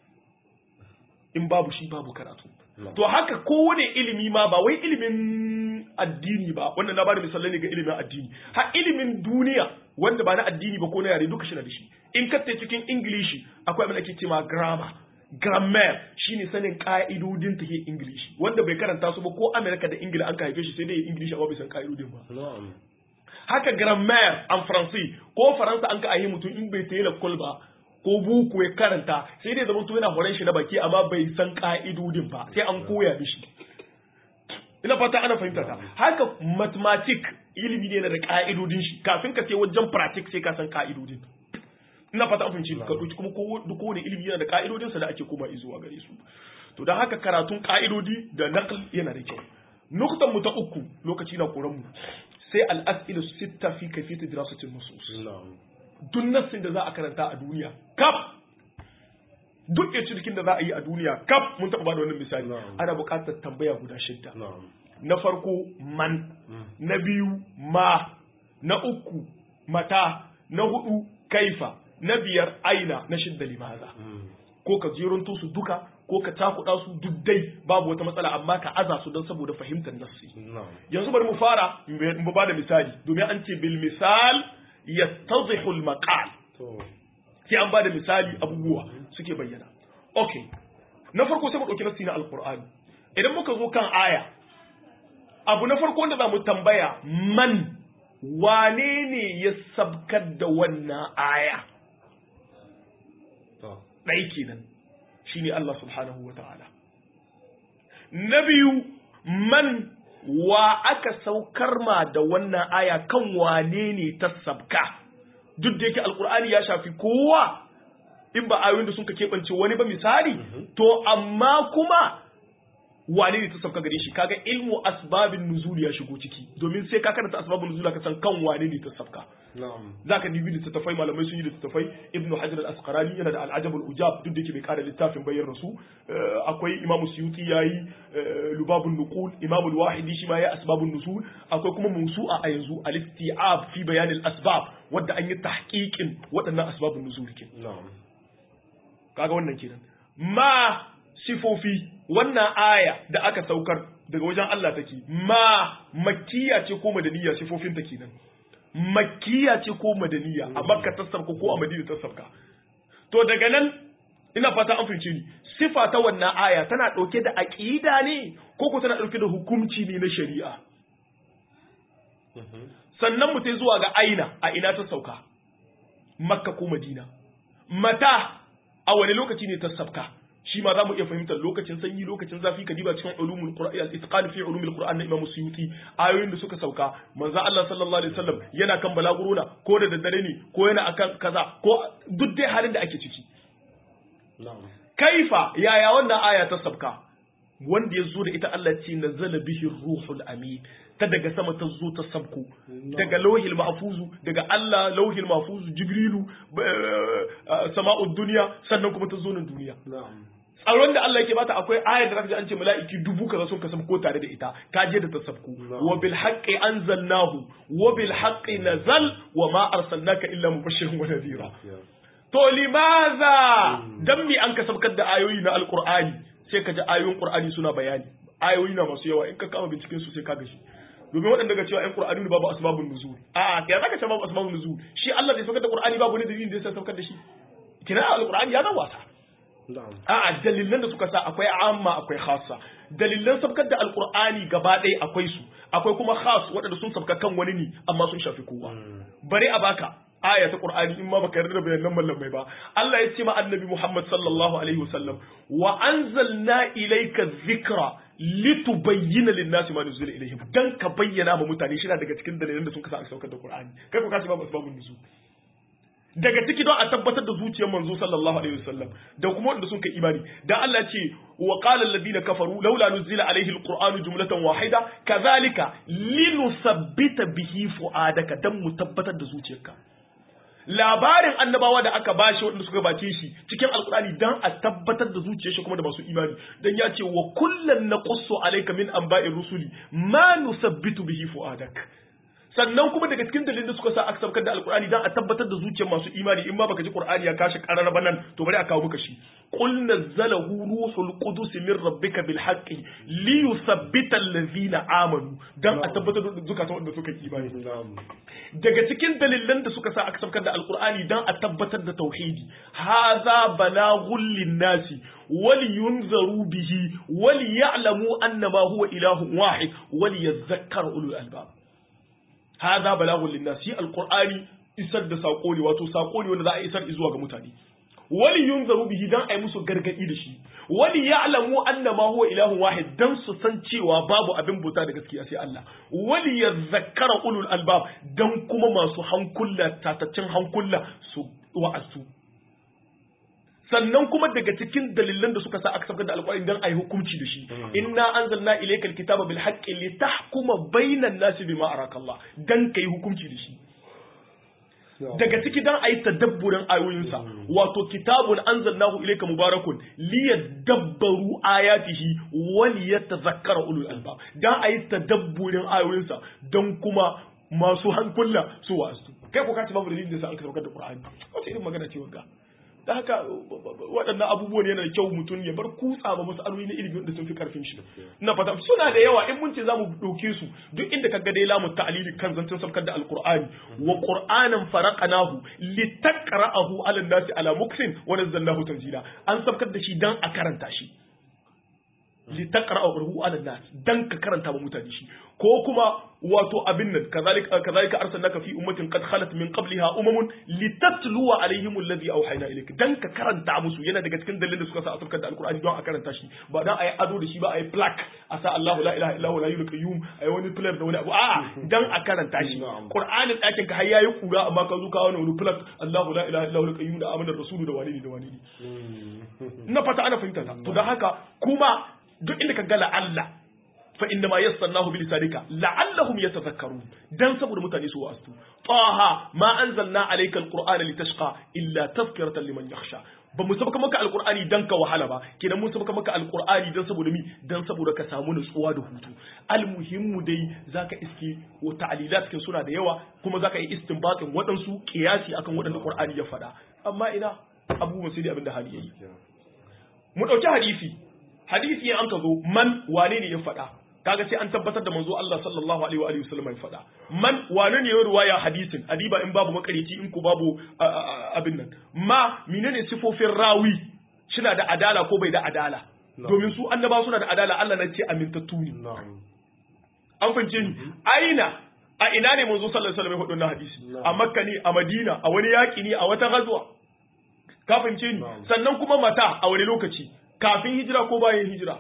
in babu shi babu karatu to haka kowane ilimi ma ba wai ilimin addini ba wannan na bada misalai ne ga ilimin addini har ilimin duniya wanda ba na addini ba ko na yare duka shi na da shi in ka cikin ingilishi akwai abin da ake cewa grammar grammar shine sanin ka'idodin ta ke ingilishi wanda bai karanta su ba ko amerika da ingila an ka haife shi sai dai ingilishi amma bai san ka'idodin ba na'am haka grammar an faransi ko faransa an ka ahi mutum in bai tayi lakol ba ko buku ya karanta sai dai zama yana horon shi na baki amma bai san ka'idodin ba sai an koya mishi ina fata ana fahimta ta haka mathematic ilimi ne na da ka'idodin shi kafin ka sai wajen practice sai ka san ka'idodin ina fata an fahimci ka dauki kuma duk kowane ilimi yana da ka'idodin sa da ake koma zuwa gare su to dan haka karatun ka'idodi da naql yana da kyau nuktan mu ta uku lokaci na koran mu sai al-as'ilu sitta fi kayfiyati dirasatil nusus na'am duk nassin da za a karanta a duniya kaf duk ya cikin da za a yi a duniya kaf mun taɓa bada wannan misali Na'am. ana buƙatar tambaya guda shidda na'am na farko man na biyu ma na uku mata na hudu kaifa na biyar aina na shidda limaza ko ka jeronto su duka ko ka takuɗa su duk dai babu wata matsala amma ka aza su don saboda fahimtar nassi na'am yanzu bari mu fara mu ba da misali domin an ce bil misal yattadhihu al maqal to sai an ba da misali abubuwa suke bayyana okay na farko sai mu dauki nassi na alqur'ani idan muka zo kan aya abu na farko wanda za mu tambaya man wane ne ya sabkar da wannan aya to ɗai kenan shine Allah subhanahu wa ta'ala na biyu man wa aka saukar ma da wannan aya kan wane ne ta sabka duk da yake alkur'ani ya shafi kowa in ba ayoyin da sun ka keɓance wani ba misali to amma kuma wane ne ta sabka gare shi kaga ilmu asbabin nuzul ya shigo ciki domin sai ka karanta asbabun nuzul ka san kan wane ne ta sabka na'am zaka dibi littattafai malamai sun yi littattafai ibn hajar al-asqalani yana da al-ajab al-ujab duk da yake bai kara littafin bayyana rasu Eh, akwai imam suyuti yayi eh, lubabun nuqul imam al-wahidi shi ma yayi asbabun nusul akwai kuma musu'a a yanzu al-isti'ab fi bayan al-asbab wadda an yi tahqiqin waɗannan asbabun nuzul kin na'am kaga wannan kenan ma sifofi wannan aya da aka saukar daga wajen Allah take ma makkiya ce ko madaniya sifofin ta kenan makkiya ce ko madaniya a makka ta sabka ko a madina ta sabka to daga nan ina fata an fahimce ni sifa ta wannan aya tana dauke da aqida ne ko ko tana dauke da hukunci ne na shari'a sannan mu tai zuwa ga aina a ina ta sauka makka ko madina mata a wani lokaci ne ta sabka shi ma za mu iya fahimtar lokacin sanyi lokacin zafi ka diba cikin ulumul qur'an al-itqan fi ulumul qur'an na imam suyuti ayoyin da suka sauka manzo Allah sallallahu alaihi wasallam yana kan balaguruna ko da daddare ne ko yana akan kaza ko duk dai halin da ake ciki na'am kaifa yaya wannan aya ta sabka wanda ya zo da ita Allah ce nazala bihi ruhul amin ta daga sama ta zo ta sabko daga lauhil mahfuzu daga Allah lauhil mahfuzu jibrilu eh, sama'ud duniya sannan kuma ta zo nan duniya na'am tsaron da Allah yake bata akwai ayar da zaka ji an ce mala'iki dubu kaza sun kasam ko tare da ita ka je da tasabku wa bil haqqi anzalnahu wa bil haqqi nazal wa ma arsalnaka illa mubashiran wa nadhira to limaza dan mi an kasabkar da ayoyi na alqur'ani sai ka ji ayoyin qur'ani suna bayani ayoyi na masu yawa in ka kama binciken su sai ka gashi domin waɗanda ga cewa ƴan qur'ani ne babu asbabun nuzul a ya zaka ce babu asbabun nuzul shi Allah zai saukar da qur'ani babu ne dalilin da ya saukar da shi kina alqur'ani ya zama wasa a'a dalilan da suka sa akwai amma akwai khassa dalilan sabkar da alqur'ani gaba ɗaya akwai su akwai kuma khas waɗanda sun sabka kan wani ne amma sun shafi kowa bare a baka aya ta qur'ani in ma baka yarda da bayanan mallamai ba Allah ya ce ma annabi Muhammad sallallahu alaihi wasallam wa anzalna ilayka dhikra litubayyana lin-nasi ma nuzila ilayhim dan ka bayyana ma mutane shi daga cikin dalilan da sun kasa aka saukar da qur'ani kai ko ka ce babu asbabun nuzul daga ciki don a tabbatar da zuciyar manzo sallallahu alaihi wasallam da kuma wanda sun kai imani dan Allah ce wa qala alladhina kafaru laula nuzila alaihi alqur'anu jumlatan wahida kadhalika linusabbita bihi fuadaka dan mu tabbatar da zuciyarka labarin annabawa da aka bashi wanda suka bace shi cikin alqur'ani dan a tabbatar da zuciyar shi kuma da masu imani dan ya ce wa kullan naqussu alayka min anba'ir rusuli ma nusabbitu bihi fuadak sannan kuma daga cikin dalilin da suka sa aka saukar da alkur'ani dan a tabbatar da zuciyar masu imani in ma baka ji qur'ani ya kashi karar ba nan to bari a kawo maka shi qul nazzalahu ruhul qudus min rabbika bil haqqi li yuthabbita allazina amanu dan a tabbatar da zukatan wanda suka yi imani daga cikin dalilan da suka sa aka saukar da alkur'ani dan a tabbatar da tauhidi hadha balaghul linnasi ولينذروا به وليعلموا أنما هو إله واحد وليذكر أولو الألباب hadha balagun linnas shi alqur'ani isar da sako ne wato sako ne wanda za a isar zuwa ga mutane wali yunzaru bihi dan ai musu gargadi da shi wali ya'lamu anna ma huwa ilahun wahid dan su san cewa babu abin bauta da gaskiya sai Allah wali yadhakkara ulul albab dan kuma masu hankula tataccen hankula su wa'azu sannan kuma daga cikin dalilan da suka sa aka sabgar da alƙur'ani dan ayi hukunci da shi inna anzalna ilaykal kitaba bil haqqi litahkuma bainan nasi bima araka Allah dan kai hukunci da shi daga ciki dan ayi tadabburin ayoyinsa wato kitabun anzalnahu ilayka mubarakun liyadabbaru ayatihi wa liyatadhakkara ulul albab dan ayi tadabburin ayoyinsa dan kuma masu hankula su wasu kai ko ka ci babu dalilin da sa an karɓar da Qur'ani wace irin magana ce wanga da haka waɗannan abubuwan yana da kyau mutum ya bar kutsa ba masaloli na ilimi da sun fi karfin shi ina fata suna da yawa in mun ce zamu ɗauke su duk inda kaga dai lamu ta'lili kan zancen sabkar da alqur'ani wa qur'anan faraqnahu litaqra'ahu 'ala an-nasi 'ala muksin wa nazzalnahu tanzila an sabkar da shi dan a karanta shi litaqra'ahu 'ala an-nas dan ka karanta ba mutane shi ko kuma wato abin nan kazalika kazalika arsalnaka fi ummatin qad khalat min qabliha umamun litatluwa alaihim alladhi awhayna ilayk dan ka karanta musu yana daga cikin dalilin da suka sa asarkar da alqur'ani don a karanta shi ba dan ayi ado da shi ba ayi plaque a sa Allahu la ilaha illa huwa la ilaha qayyum ayi wani plaque da wani abu a'a dan a karanta shi qur'anin dakin ka har yayi kura amma ka zo ka wani wani plaque Allahu la ilaha illa huwa qayyum da amanar rasulu da wani da wani na fata ana fahimta to dan haka kuma duk inda ka ga Allah fa inna ma yassarnahu bi lisanika la'allahum yatadhakkarun dan saboda mutane su wasu taha ma anzalna alayka alqur'ana litashqa illa tadhkiratan liman yakhsha ba mu sabaka maka alqur'ani dan ka wahala ba kenan mun sabaka maka alqur'ani dan saboda mi dan saboda ka samu nutsuwa da hutu almuhimmu dai zaka iske wa ta'lilat kin suna da yawa kuma zaka yi istinbatin waɗansu qiyasi akan waɗanda qur'ani ya faɗa amma ina abubuwan sai dai abinda hali yayi mu dauki hadisi hadisi an ka zo man wane ne ya faɗa kaga sai an tabbatar da manzo Allah sallallahu alaihi wa alihi wasallam ya faɗa man wane ne ya ruwaya hadisin adiba in babu makarici in ku babu abin nan ma menene sifofin rawi shina da adala ko bai da adala domin su annaba suna da adala Allah na ce amintattu ne an fahimce ni aina a ina ne manzo sallallahu alaihi wasallam ya faɗa wannan hadisi a makka ne a madina a wani yaki ne a wata gazuwa ka fahimce ni sannan kuma mata a wani lokaci kafin hijira ko bayan hijira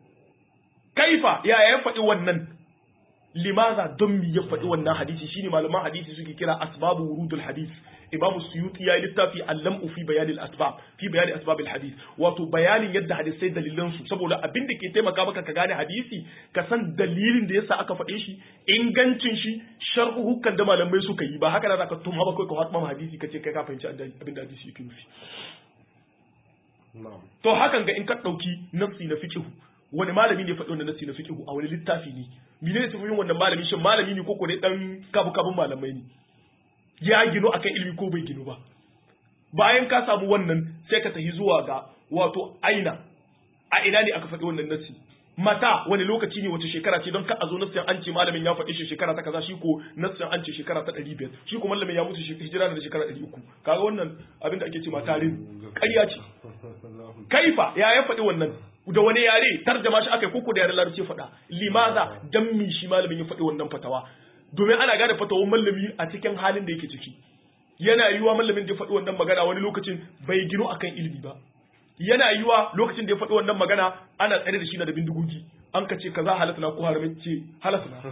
kaifa ya ya faɗi wannan limaza don mi ya faɗi wannan hadisi shine malaman hadisi suke kira asbabu wurudul hadis imamu suyuti ya yi littafi allam fi bayanin asbab fi bayanin asbab hadis wato bayanin yadda hadisai dalilan su saboda abin da ke taimaka maka ka gane hadisi ka san dalilin da yasa aka faɗe shi ingancin shi sharhuhukan da malamai suka yi ba haka da zaka tuma ba kai ka hatma hadisi kace kai ka fahimci abin da hadisi yake nufi na'am to hakan ga in ka ɗauki nafsi na fiqhu wani malami ne faɗi wannan nafsi na fiqhu a wani littafi ne mene ne tafiyar wannan malami shin malami ne ko ko ne dan kabu kabun malamai ne ya gino akan ilimi ko bai gino ba bayan ka samu wannan sai ka tafi zuwa ga wato aina a ina ne aka faɗi wannan nafsi mata wani lokaci ne wace shekara ce don ka a zo nassin an ce malamin ya faɗi shi shekara ta kaza shi ko nassin an ce shekara ta ɗari biyar shi ko malamin ya mutu shi- hijira da shekara ɗari uku kaga wannan abin da ake ce matarin ƙarya ce kaifa ya ya faɗi wannan da wani yare tarjama shi aka yi koko da yaren larabci ya faɗa limaza dan mi shi malamin ya faɗi wannan fatawa domin ana gane fatawar malami a cikin halin da yake ciki yana yiwuwa malamin da ya faɗi wannan magana wani lokacin bai gino akan ilimi ba yana yiwuwa lokacin da ya faɗi wannan magana ana tsare da shi na da bindigogi an ka ce kaza halatta na ko haramin ce halatta na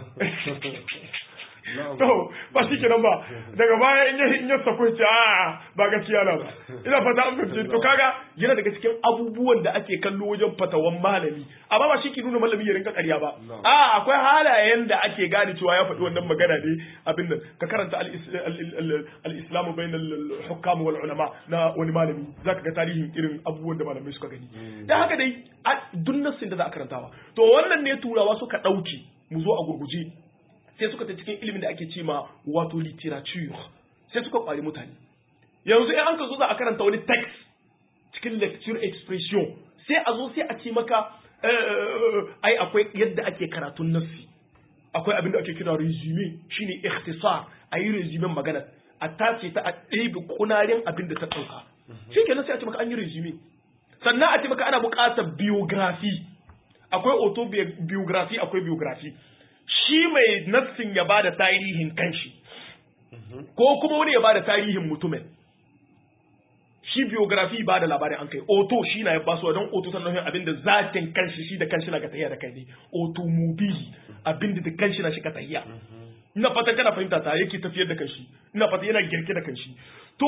to ba shi kenan ba daga baya in ya in ya sako ce a ba gaskiya na ba ina fata an fahimce to kaga yana daga cikin abubuwan da ake kallo wajen fatawan malami amma ba shi ke nuna malami ya rinka ƙarya ba a akwai halayen da ake gane cewa ya faɗi wannan magana ne abin nan ka karanta al-islamu bainal hukam wal ulama na wani malami zaka ga tarihin irin abubuwan da malamai suka gani dan haka dai duk nassin da za a karantawa to wannan ne turawa suka ɗauki mu zo a gurguje sai suka ta cikin ilimin da ake ce ma wato literature sai suka kwari mutane yanzu in an ka zo za a karanta wani text cikin lecture expression sai a zo sai a ce maka ai akwai yadda ake karatun nassi akwai abin da ake kira resume shine ikhtisar a yi resume magana a tace ta a ɗebe kunarin abin da ta ɗauka shi kenan sai a ce maka an yi resume sannan a ce maka ana buƙatar biography akwai autobiography akwai biography shi mai nassin ya bada tarihin kanshi ko kuma wani ya bada tarihin mutumin shi biography ba da labarin an kai oto shi na ya basu don oto sannan abin da zatin kanshi shi da kanshi na ka tahiya da kai ne automobili abin da kanshi na shi ka tahiya ina fata kana fahimta ta yake tafiyar da kanshi ina fata yana girke da kanshi to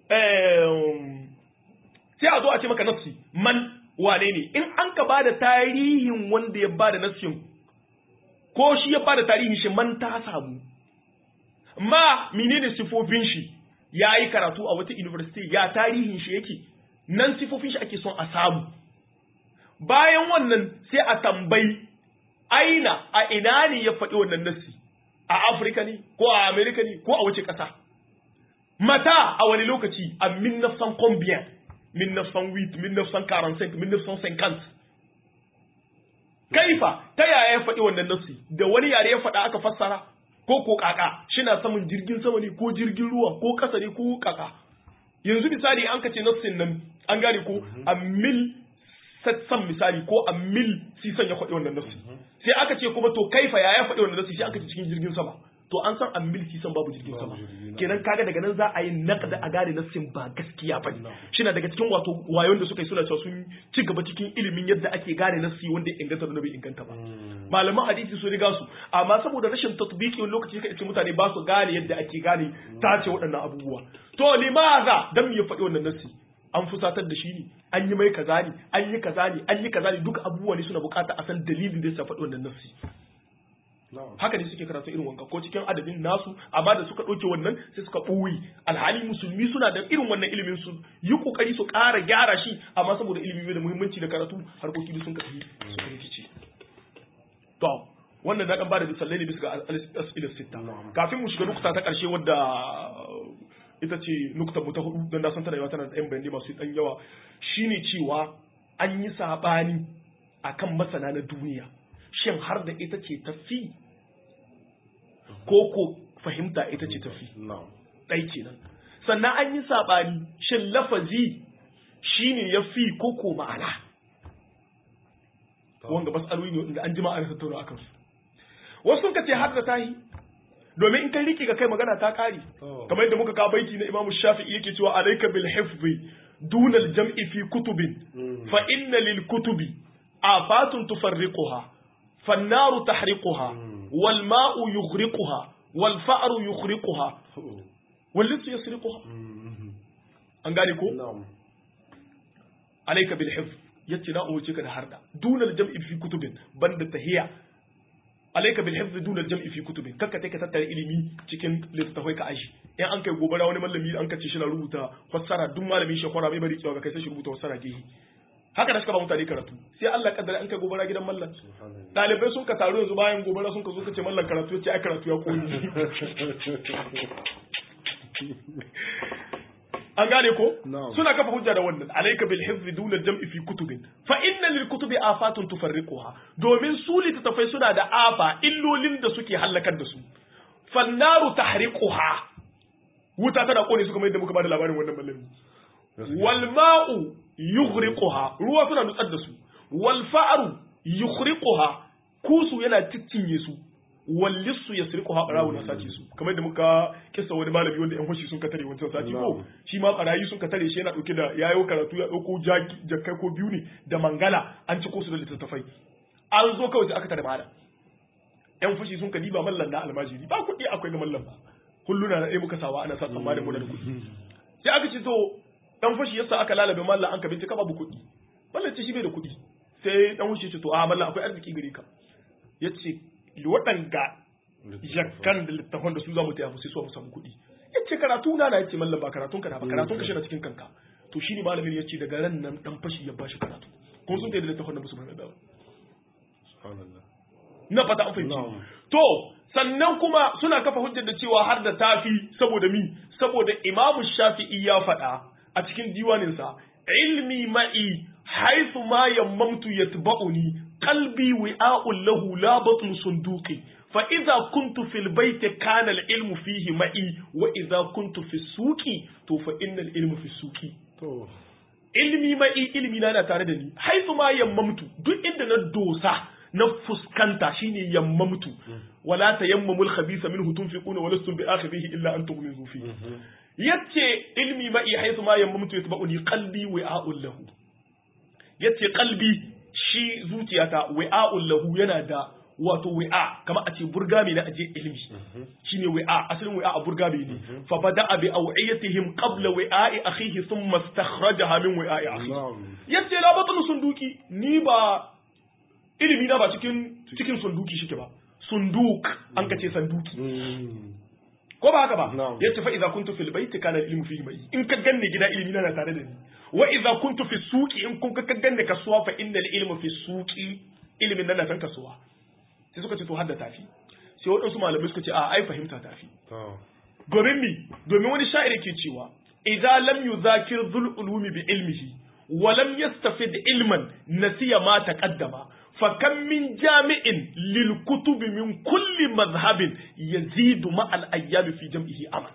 sai a zo a ce maka nafsi man wane ne in an ka bada tarihin wanda ya bada nafsin ko shi ya bada tarihin shi man ta samu ma menene sifofin shi ya yi karatu a wata university ya tarihin shi yake nan sifofin shi ake son a samu bayan wannan sai a tambayi aina a ina ne ya faɗi wannan nassi a afirka ne ko a amerika ne ko a wace ƙasa mata a wani lokaci a 1900 combien 1908 1945 1950 kaifa ta yaya ya faɗi wannan nassi da wani yare ya faɗa aka fassara ko ko kaka shina saman jirgin sama ne ko jirgin ruwa ko kasa ne ko kaka yanzu misali an kace nassin nan an gane ko a mil satsan misali ko a mil sisan ya faɗi wannan nassi sai aka ce kuma to kaifa ya ya faɗi wannan nassi sai aka ce cikin jirgin sama to an san a mil sisan babu jirgin sama kenan kaga daga nan za a yi naqda a gane nassin ba gaskiya bane shina daga cikin wato wayon da suka yi suna cewa sun ci gaba cikin ilimin yadda ake gane nassi wanda ya inganta da bai inganta ba malaman hadisi su riga su amma saboda rashin tatbiki wani lokaci ka ce mutane ba su gane yadda ake gane tace waɗannan abubuwa to limaza dan me ya faɗi wannan nassi an fusatar da shi ne an yi mai kaza ne an yi kaza ne an yi kaza ne duka abubuwa ne suna bukata a san dalilin da ya faɗi wannan nassi haka ne suke karatu irin wanka ko cikin adabin nasu amma da suka ɗauke wannan sai suka ɓoye alhali musulmi suna da irin wannan ilimin su yi kokari su ƙara gyara shi amma saboda ilimi da muhimmanci da karatu harkoki da sun kafi su rikice to wannan na dan bada misalai ne bisa ga al-asila sita kafin mu shiga nukta ta karshe wadda ita ce nukta mu ta hudu dan na san tana yawa tana da ɗan bayanai masu ɗan yawa shine cewa an yi sabani akan masana na duniya shin har da ita ce tafi ko ko fahimta ita ce tafi ɗai kenan sannan an yi sabani shin lafazi shine ya fi ko ko ma'ana wanga mas'aloli ne wanda an jima ana tattauna akan su wasu sun kace har da tahi domin in kai riki ga kai magana ta kare kamar yadda muka ka baiti na Imam Shafi'i yake cewa alayka bil hifzi duna al jam'i fi kutubin fa inna lil kutubi afatun tufarriquha فالنار تحرقها والماء يغرقها والفأر يخرقها واللص يسرقها an gane ko alayka bil hifz yace na umarce ka da harda dunal jam'i fi kutubin banda tahiya alayka bil hifz dunal jam'i fi kutubin kakka take tattara ilimi cikin littafai ka aji in an kai gobara wani mallami an kace shi na rubuta fassara duk malamin shi kwara bai bari cewa kai sai shi rubuta fassara gehi haka da suka ba mutane karatu sai Allah ya kaddara an kai gobara gidan mallan dalibai sun ka taru yanzu bayan gobara sun ka zo ka ce mallan karatu yace ai karatu ya koni an gane ko suna kafa hujja da wannan alayka bil hifzi duna jam'i fi kutubin fa inna lil kutubi afatun tufarriquha domin su littattafai suna da afa illolin da suke halakar da su fannaru tahriquha wuta tana kone su kamar yadda muka bada labarin wannan mallami wal ma'u yughriquha ruwa suna nutsar da su wal fa'ru yughriquha kusu yana ciccinye su wallissu ya sirku haɓarawo na sace su kamar da muka kisa wani malami wanda yan fashi sun ka tare wancan sati ko shi ma barayi sun ka tare shi yana ɗauke da yayo karatu ya ɗauko jakkai ko biyu ne da mangala an ci su da littattafai an zo kawai sai aka tare malam yan fashi sun ka diba mallan na almajiri ba kuɗi akwai ga mallan ba kulluna na ɗaya muka sawa ana sa tsammanin mu da kuɗi sai aka ce to dan fashi yasa aka lalabe mallan an ka bincika babu kuɗi mallan ce shi bai da kuɗi sai dan fashi ce to a mallan akwai arziki gare ka yace waɗanga jakkan da littafan da su za mu taya sai su mu samu kuɗi ya ce karatu na na yace mallam ba karatun ka na ba karatun ka shi na cikin kanka to shi ne malamin ya ce daga ran nan dan fashi ya bashi karatu kuma sun tayi da littafan da musu bai ba na fata an fahimci to sannan kuma suna kafa hujjar da cewa har da tafi saboda mi saboda imamu shafi'i ya faɗa a cikin diwaninsa ilmi ma'i haythu ma yammamtu yatba'uni qalbi wi'a'un lahu la batnu sunduqi fa idza kuntu fil bayti kana al ilmu fihi ma'i wa idza kuntu fi suqi to fa innal ilmu fi suqi to ilmi ma'i ilmi na tare da ni haythu ma yammamtu duk inda na dosa na fuskanta shine yammamtu wala tayammamul khabitha minhu tunfiquna wa lastum bi akhidhihi illa an tughmizu fi yace ilmi ma'i haythu ma yammamtu yatba'uni qalbi wi'a'un lahu yace qalbi shi zuciyata wi'a'un lahu yana da wato wi'a kama a ce burgami na aje ilmi shine wi'a asalin wi'a a burgami ne fa bada'a bi aw'iyatihim qabla wi'a'i akhihi thumma istakhrajaha min wi'a'i akhihi yace la batnu sunduki ni ba ilimi na ba cikin cikin sunduki shike ba sunduk an kace sanduki ko ba haka ba yace fa idza kuntu fil baiti kana ilmu fihi mai in ka ganne gida ilimi na tare da ni wa idza kuntu fi suqi in kun ka ganne kasuwa fa innal ilmu fi suqi ilimin nan na san kasuwa sai suka ce to hadda tafi sai waɗansu malamai suka ce a ai fahimta tafi domin mi domin wani sha'iri ke cewa idza lam yuzakir dhul ulumi bi ilmihi wa lam yastafid ilman nasiya ma taqaddama فكم من جامع للكتب من كل مذهب يزيد مع الايام في جمعه aman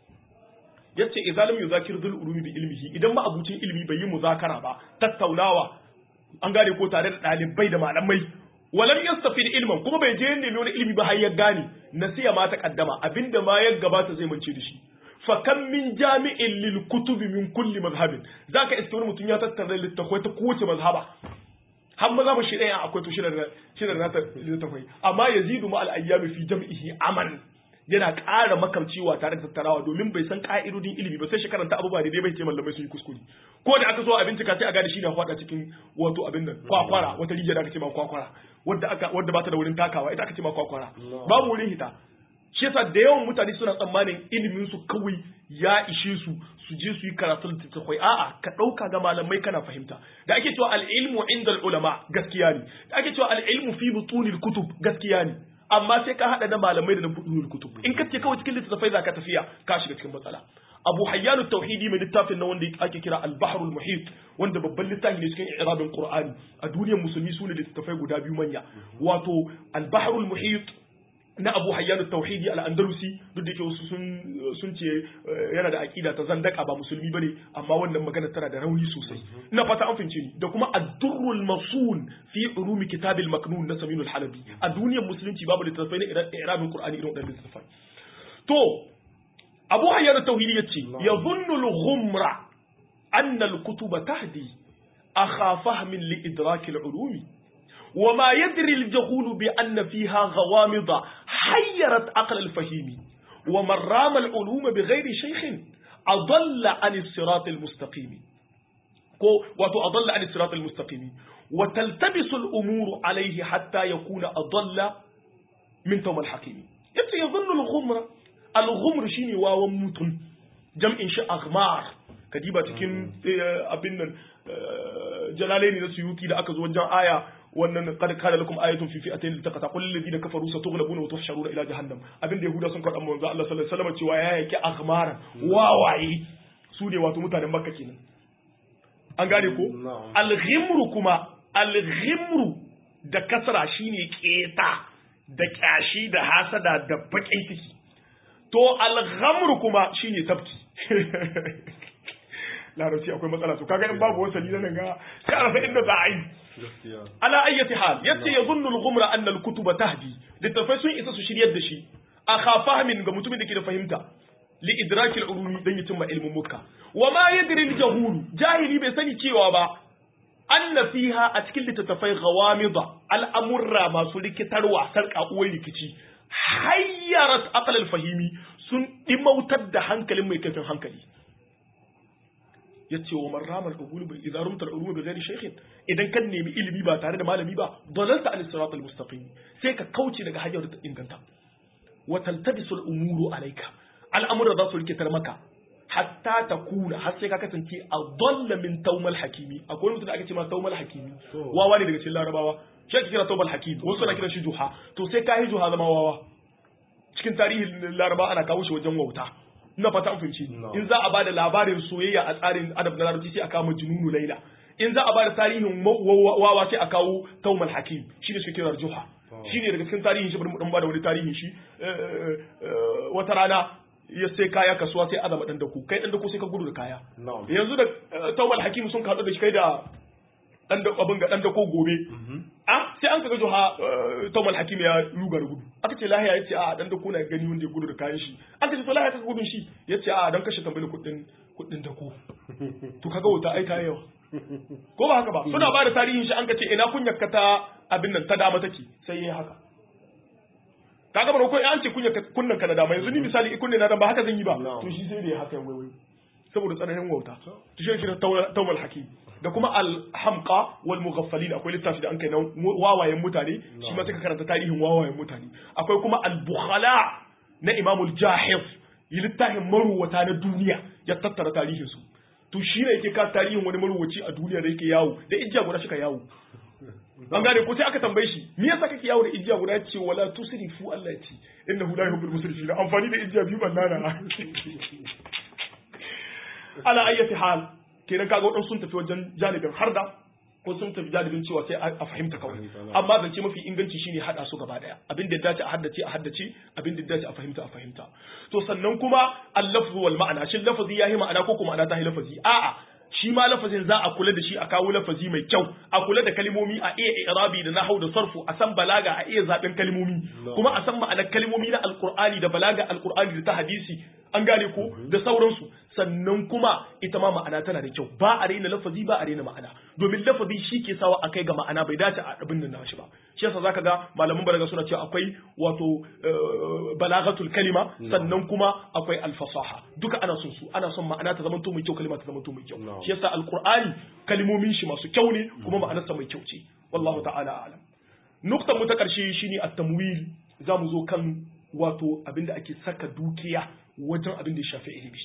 yace idza lam yuzakir dhul ulumi bi ilmihi idan ma abucin ilmi bai yi muzakara ba tattaunawa an gane ko tare da dalibai da malamai walam yastafid ilman kuma bai je nemi wani ilmi ba har ya gane nasiya ma ta kaddama abinda ma ya gabata zai mance da shi fa kam min jami'in lil kutubi min kulli mazhabin zaka iske wani mutum ya tattara littafai ta kowace mazhaba har maza ba shi ɗaya akwai to shi da nata littafai amma yazidu ma al-ayyami fi jam'ihi aman yana ƙara makamcewa tare da tattarawa domin bai san ƙa'idodin ilimi ba sai shi karanta abubuwa da dai bai ce mallamai sun yi kuskure ko da aka so a bincika sai a gane shi na faɗa cikin wato abin nan kwakwara wata rijiya da aka ce ma kwakwara wadda aka wadda ba ta da wurin takawa ita aka ce ma kwakwara babu wurin hita shi yasa da yawan mutane suna tsammanin ilimin su kawai ya ishe su su je su yi karatun littattafai a'a ka ɗauka ga malamai kana fahimta da ake cewa al'ilmu inda ulama gaskiya ne da ake cewa al'ilmu fi butunil kutub gaskiya ne amma sai ka haɗa da malamai da na butunil kutub in ka ce kawai cikin littattafai za ka tafiya ka shiga cikin matsala abu hayyanu tauhidi mai littafin na wanda ake kira al-bahrul muhit wanda babban littafi ne cikin irabin qur'ani a duniyar musulmi sune littattafai guda biyu manya wato al-bahrul muhit na abu hayyanu tauhidi al-andalusi duk da yake wasu sun ce yana da aqida ta zandaka ba musulmi bane amma wannan magana tana da rauni sosai ina fata an fince ni da kuma ad-durrul masun fi ulumi kitab al-maknun na samin al-halabi a duniyar musulunci babu littattafai na irabin qur'ani irin wadannan littattafai to abu hayyanu tauhidi yace yadhunnu al-ghumra anna al-kutuba tahdi akha fahmin li idrak al-ulumi وما يدري الجهول بأن فيها غوامض حيرت عقل الفهيم ومن رام العلوم بغير شيخ أضل عن الصراط المستقيم وتأضل عن الصراط المستقيم وتلتبس الأمور عليه حتى يكون أضل من توم الحكيم يبقى يظن الغمرة al-ghumr shine wawan mutum jam'in shi aghmar kadiba cikin abin nan jalalaini na suyuti da aka zo wajen aya wannan qad kana lakum ayatun fi fi'atayn iltaqata qul lil ladina kafaru satughlabuna wa tuhsharuna ila jahannam abin da yahuda sun karɓa manzo Allah sallallahu alaihi wasallam cewa ya yaki aghmara wawaye su ne wato mutanen makka kenan an gane ko al-ghimru kuma al-ghimru da kasra shine keta da kyashi da hasada da bakin ciki to al-ghamru kuma shine tabki larabci akwai matsala to kaga in babu wasali nan ga sai a rasa inda za a yi ala ayyati hal yace yazunnu al-ghumra anna al-kutuba tahdi littafai sun isa su shiryar da shi a khafahmin ga mutumin da ke da fahimta li idrakil ulumi dan yatimma ilmin mukka wa ma yadri al-jahul jahili bai sani cewa ba anna fiha a cikin littattafai ghawamida al'amurra masu rikitarwa sarka uwar rikici hayyarat aqal al-fahimi sun dimautar da hankalin mai kaifin hankali yace wa marramal qubul bi idza rumta al-ulum bi ghairi shaykhin idan kan nemi ilimi ba tare da malami ba dalalta an sirat al-mustaqim sai ka kauce daga hanyar da inganta wa taltabisu al-umuru alayka al'amura za su rikitar maka hatta ta kuna har sai ka kasance a dalla min taumal hakimi akwai mutum da ake ce ma taumal hakimi wawa ne daga cikin larabawa shi ake kira taumal hakimi wasu na kiran shi juha to sai ka yi juha zama wawa cikin tarihin laraba ana kawo shi wajen wauta ina fata an fahimci in za a bada labarin soyayya a tsarin adab na larabci sai a kawo jununu laila in za a bada tarihin wawa sai a kawo taumal hakim shi ne suke kira juha shi ne daga cikin tarihin shi bari mu dan bada wani tarihin shi wata rana ya sai kaya kasuwa sai azama dan dako kai dan dako sai ka gudu da kaya yanzu da tawbal hakim sun kaɗu da shi kai da dan da abin ga dan dako gobe ah sai an kaga joha tawbal hakim ya ruga da gudu aka ce lahiya yace a dan dako na gani wanda ya gudu da kayan shi aka ce to lahiya ka gudun shi yace a dan kashe tambayar kuɗin kuɗin dako to kaga wuta ai ta yawa ko ba haka ba suna ba da tarihin shi an ka ce ina kunyar ka ta abin nan ta dama take sai yayi haka kaga ba ko an ce kunya kunnan ka na dama yanzu ni misali kunne na dan ba haka zan yi ba to shi sai da ya haka wai wai saboda tsananin wauta to shi shi tawal hakim da kuma al-hamqa wal mughaffalin akwai littafi da an kai na wawayen mutane shi ma suka karanta tarihin wawayen mutane akwai kuma al-bukhala na Imam al-Jahiz yi littafin maruwata na duniya ya tattara tarihin su to shi ne yake ka tarihin wani maruwaci a duniya da yake yawo da ijiya guda shi ka yawo an gane ko sai aka tambaye shi me yasa kake yawo da ijiya guda ce wala tusrifu Allah ya ce innahu la yuhibbul musrifin amfani da ijiya biyu bannana ala ayyati hal kenan kaga wadansu sun tafi wajen janibin harda ko sun tafi janibin cewa sai a fahimta kawai amma zance mafi inganci shine hada su gaba daya abin da dace a haddace a haddace abin da dace a fahimta a fahimta to sannan kuma al-lafzu wal ma'ana shin lafazi yayi ma'ana ko kuma ma'ana ta yi lafazi a'a shi ma lafazin za a kula da shi a kawo lafazi mai kyau a kula da kalmomi a iya irabi da nahau da sarfu a san balaga a iya zaben kalmomi kuma a san ma'anar kalmomi na alqur'ani da balaga alqur'ani da ta hadisi an gane ko da sauransu sannan kuma ita ma ma'ana tana da kyau ba a raina lafazi ba a raina ma'ana domin lafazi shi ke sawa a kai ga ma'ana bai dace a abin da nashi ba shi yasa zaka ga malaman balaga suna cewa akwai wato balagatul kalima sannan kuma akwai alfasaha duka ana son su ana son ma'ana ta zama mai kyau kalima ta zama mai kyau shi yasa alqur'ani kalimomin shi masu kyau ne kuma ma'anarsa mai kyau ce wallahu ta'ala a'lam nuktan mu ta karshe shine at-tamwil zamu zo kan wato abinda ake saka dukiya wajen abin da ya shafi ilimi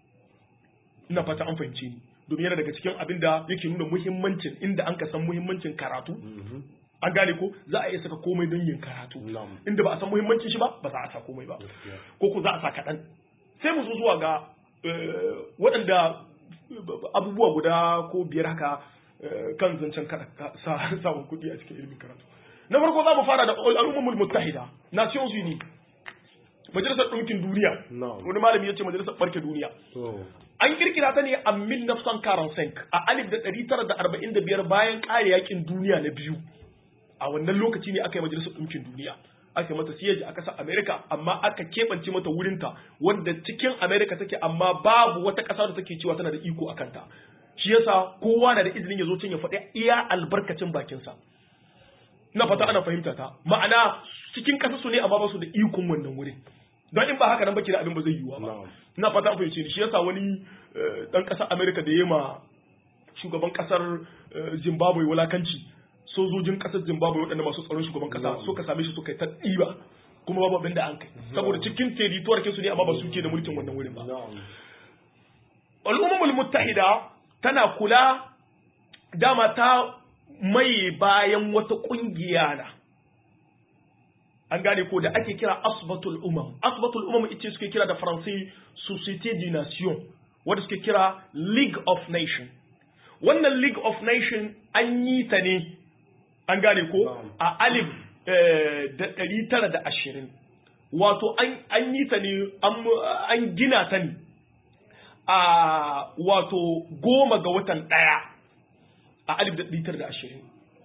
ina fata an fahimce ni domin yana daga cikin abin da yake nuna muhimmancin inda an ka san muhimmancin karatu an gane ko za a iya saka komai don yin karatu inda ba a san muhimmancin shi ba ba za a sa komai ba ko ko za a sa kaɗan sai mu zo zuwa ga waɗanda abubuwa guda ko biyar haka kan zancen samun kuɗi a cikin ilimin karatu na farko za mu fara da al'ummul muttahida nations unies majalisar ɗinkin duniya wani malami ya ce majalisar ɓarke duniya an kirkira ta ne a 1945 a alif da ɗari tara da arba'in da biyar bayan ƙare yakin duniya na biyu a wannan lokaci ne aka yi majalisar ɗinkin duniya aka mata siyaji a ƙasar amerika amma aka keɓance mata wurinta wanda cikin amerika take amma babu wata ƙasa da take cewa tana da iko a kanta shi yasa kowa na da izinin ya zo can ya faɗi iya albarkacin bakinsa na fata ana fahimta ta ma'ana cikin ƙasa su ne amma ba su da ikon wannan wurin don in ba haka nan baki da abin ba zai yiwuwa ba ina fata an fahimce ni shi yasa wani dan ƙasar America da yema shugaban ƙasar Zimbabwe wulakanci sojojin ƙasar Zimbabwe waɗanda masu tsaron shugaban ƙasa suka same shi suka yi ta ɗiba kuma babu abin da an kai saboda cikin territoire kinsu ne amma ba su ke da mulkin wannan wurin ba al'ummul muttahida tana kula dama ta mai bayan wata kungiya na an gane ko da ake kira asbatul umam asbatul umam ita suke kira da faransai société des nations wadda suke kira league of nation wannan league of nation an yi ta ne an gane ko a alif da ɗari tara da ashirin wato an yi ta ne an gina ta ne a wato goma ga watan ɗaya a alif da ɗari tara da ashirin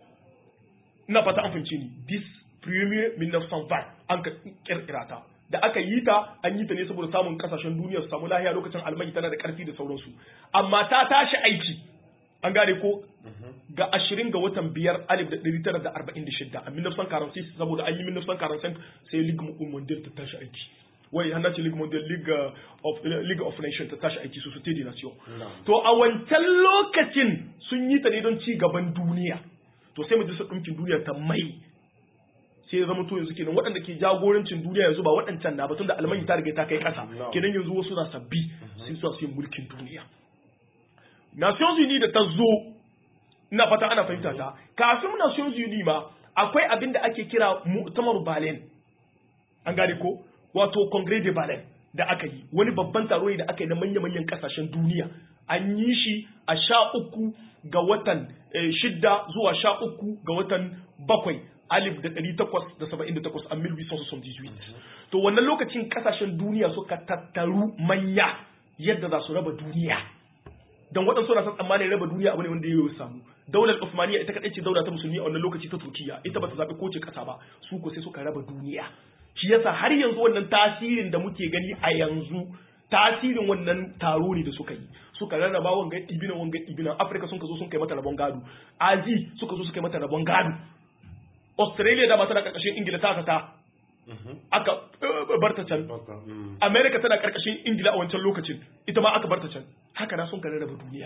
ina fata an fahimci ni this premier 1920 an ka kirkira ta da aka yi ta an yi ta ne saboda samun kasashen duniya su samu lahiya lokacin almai tana da karfi da sauransu amma ta tashi aiki an gane ko ga ashirin ga watan biyar alif da ɗari tara da arba'in da shidda a minafsan karansi saboda an yi minafsan karansi sai ligue mondial ta tashi aiki wai hana ce ligue mondial league of league of nations ta tashi aiki société des nations to a wancan lokacin sun yi ta ne don ci gaban duniya to sai majalisar ɗinkin duniya ta mai sai ya zama to yanzu kenan waɗanda ke jagorancin duniya yanzu ba waɗancan na ba tunda almanya ta riga ta kai ƙasa kenan yanzu wasu na sabbi sai su su mulkin duniya Nations Unies da ta zo ina fata ana fahimta ta kafin Nations Unies ma akwai abin da ake kira mu'tamar Berlin an gane ko wato Congrès de Berlin da aka yi wani babban taro ne da aka yi na manya-manyan kasashen duniya an yi shi a sha uku ga watan shidda zuwa sha uku ga watan bakwai alif da ɗari takwas da saba'in da takwas a mil bisan su to wannan lokacin kasashen duniya suka tattaru manya yadda za su raba duniya don waɗansu na san tsammanin raba duniya abu ne wanda ya samu daular Uthmaniyya ita kaɗai ce daula ta musulmi a wannan lokaci ta Turkiya ita ba ta zaɓi kowace ƙasa ba su ko sai suka raba duniya shi yasa har yanzu wannan tasirin da muke gani a yanzu tasirin wannan taro ne da suka yi suka rarraba wanga ibina wanga ibina Afirka sun ka zo sun kai mata rabon gado Azi suka zo suka kai mata rabon gado Australia da ba tana karkashin Ingila ta ta aka barta can America tana karkashin Ingila a wancan lokacin ita ma aka barta can haka na sun ka rarraba duniya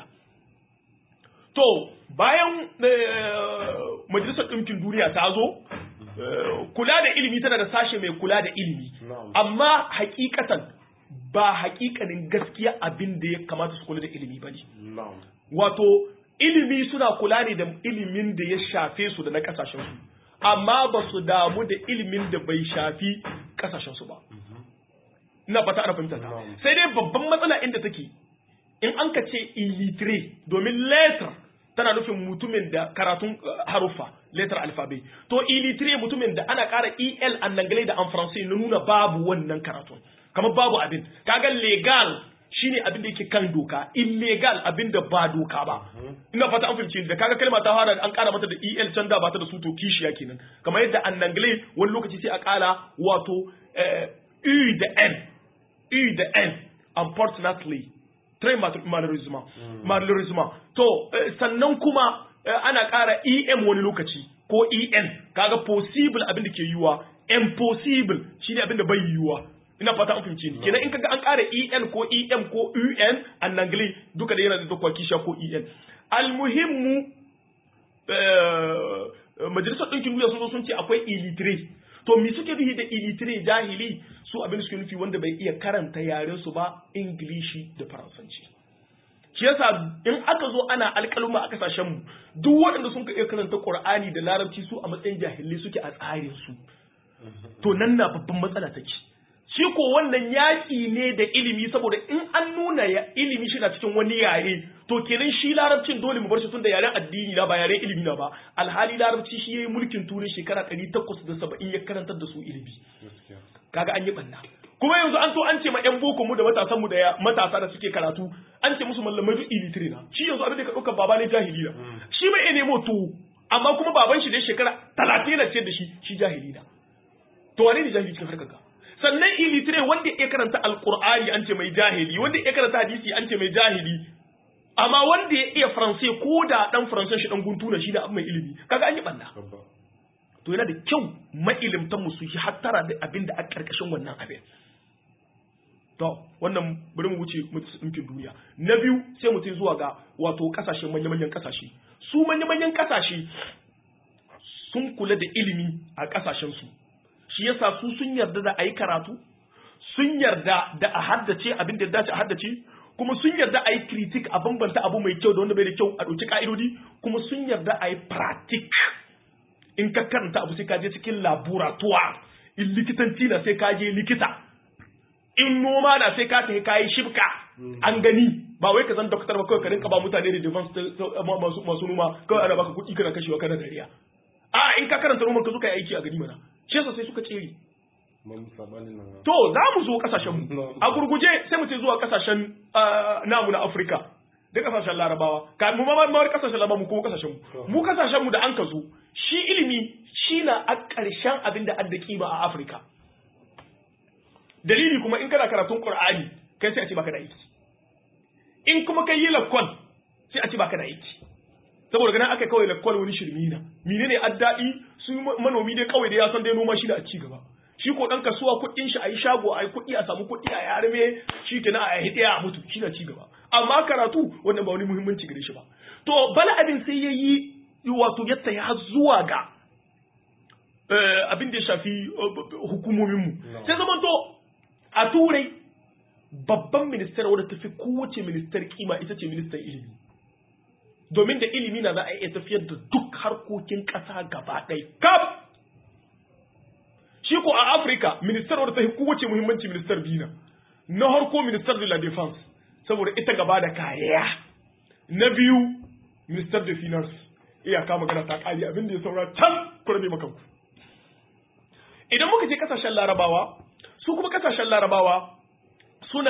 to bayan majalisar ɗinkin duniya ta zo kula da ilimi tana da sashe mai kula da ilimi amma hakikatan ba hakikanin gaskiya abin da ya kamata su kula da ilimi ba ne wato ilimi suna kula ne da ilimin da ya shafe su da na kasashen su amma ba su damu da ilimin da bai shafi kasashen su ba ina fata ana fahimta sai dai babban matsala inda take in an ka ce illiterate domin letter tana nufin mutumin da karatun haruffa letter alphabet to illiterate mutumin da ana ƙara el an nangalai da an faransai na nuna babu wannan karatun kamar babu abin kaga legal shine abin da yake kan doka illegal abin da ba doka ba ina fata an fahimci da kaga kalma ta fara an ƙara mata da el can da ba ta da su to kishiya kenan kamar yadda an nangalai wani lokaci sai a ƙara wato u da n u da n unfortunately très malheureusement malheureusement to sannan kuma ana ƙara em wani lokaci ko en kaga possible abin da ke yiwuwa impossible shine abin da bai yiwuwa ina fata an fahimce ni kenan in kaga an ƙara en ko em ko un an nangle duka da yana da dokwa kisha ko en almuhimmu majalisar ɗinkin duniya sun zo sun ce akwai illiterate to me suke nufi da illiterate jahili su abin suke nufi wanda bai iya karanta yaren su ba ingilishi da faransanci shi yasa in aka zo ana alƙaluma a kasashen mu duk waɗanda sun iya karanta qur'ani da larabci su a matsayin jahilai suke a tsarin su to nan na babban matsala take shi ko wannan yaƙi ne da ilimi saboda in an nuna ya ilimi shi na cikin wani yare to kenan shi larabcin dole mu bar shi tunda yaren addini na ba yaren ilimi na ba alhali larabci shi yayi mulkin turai shekara 870 ya karantar da su ilimi kaga an yi banna kuma yanzu an to an ce ma yan boko mu da matasan mu da matasa da suke karatu an ce musu mallamai duk ilitire na shi yanzu abin da ka dauka baba ne jahili na shi mai nemo to amma kuma baban shi da shekara 30 na ce da shi shi jahili na to wane ne jahili cikin harkar ka sannan ilitire wanda ya karanta alqur'ani an ce mai jahili wanda ya karanta hadisi an ce mai jahili amma wanda ya iya faransai ko da dan faransai shi dan guntuna shi da mai ilimi kaga an yi banna to yana da kyau mailimtan mu su yi hattara da abin da a karkashin wannan abin to wannan bari mu wuce mutum duniya na biyu sai mutum zuwa ga wato kasashen manya-manyan kasashe su manya-manyan kasashe sun kula da ilimi a kasashen su shi yasa su sun yarda da a yi karatu sun yarda da a haddace abin da ya dace a haddace kuma sun yarda a yi critic a bambanta abu mai kyau da wanda bai da kyau a ɗauki ka'idodi kuma sun yarda a yi pratic in ka karanta abu sai ka je cikin laboratoire in likitanci na sai ka je likita in noma na sai ka tafi kayi shibka an gani ba wai ka zan doktor ba kawai ka rinka ba mutane da defense masu masu noma kawai ana baka kuɗi kana kashewa kana dariya a in ka karanta noman ka zo ka yi aiki a gani mana shi yasa sai suka tsere to za mu zo kasashen mu a gurguje sai mu ce zuwa kasashen namu na Afirka da kasashen Larabawa ka mu ma ma kasashen Larabawa mu kuma kasashen mu mu kasashen mu da an ka zo shi ilimi shi na a ƙarshen abin da adda kima a Afirka dalili kuma in kana karatun Qur'ani kai sai a ce baka da aiki in kuma kai yi lakwal sai a ce baka da aiki saboda ganin aka kawai lakwal wani shirmi na menene addai su manomi dai kawai da ya san dai noma shi da a ci gaba shi ko dan kasuwa kuɗin shi a yi shago a yi kuɗi a samu kuɗi a yarme shi kenan a yi a mutu shi na ci gaba amma karatu wannan ba wani muhimmanci gare shi ba to bala abin sai ya yi wato yadda ya zuwa ga abin da ya shafi hukumominmu sai zama to a turai babban ministar wadda tafi kowace ministar kima ita ce ministan ilimi domin da ilimi na za a iya tafiyar da duk harkokin ƙasa gaba ɗaya kaf shi ko a afirka ministar wadda tafi kowace muhimmanci ministar bina na harko ministar de la defense saboda ita gaba da kariya na biyu ministar de finance iyaka magana ta ƙari abin da ya saura can kurame makanku idan muka je kasashen larabawa su kuma kasashen larabawa suna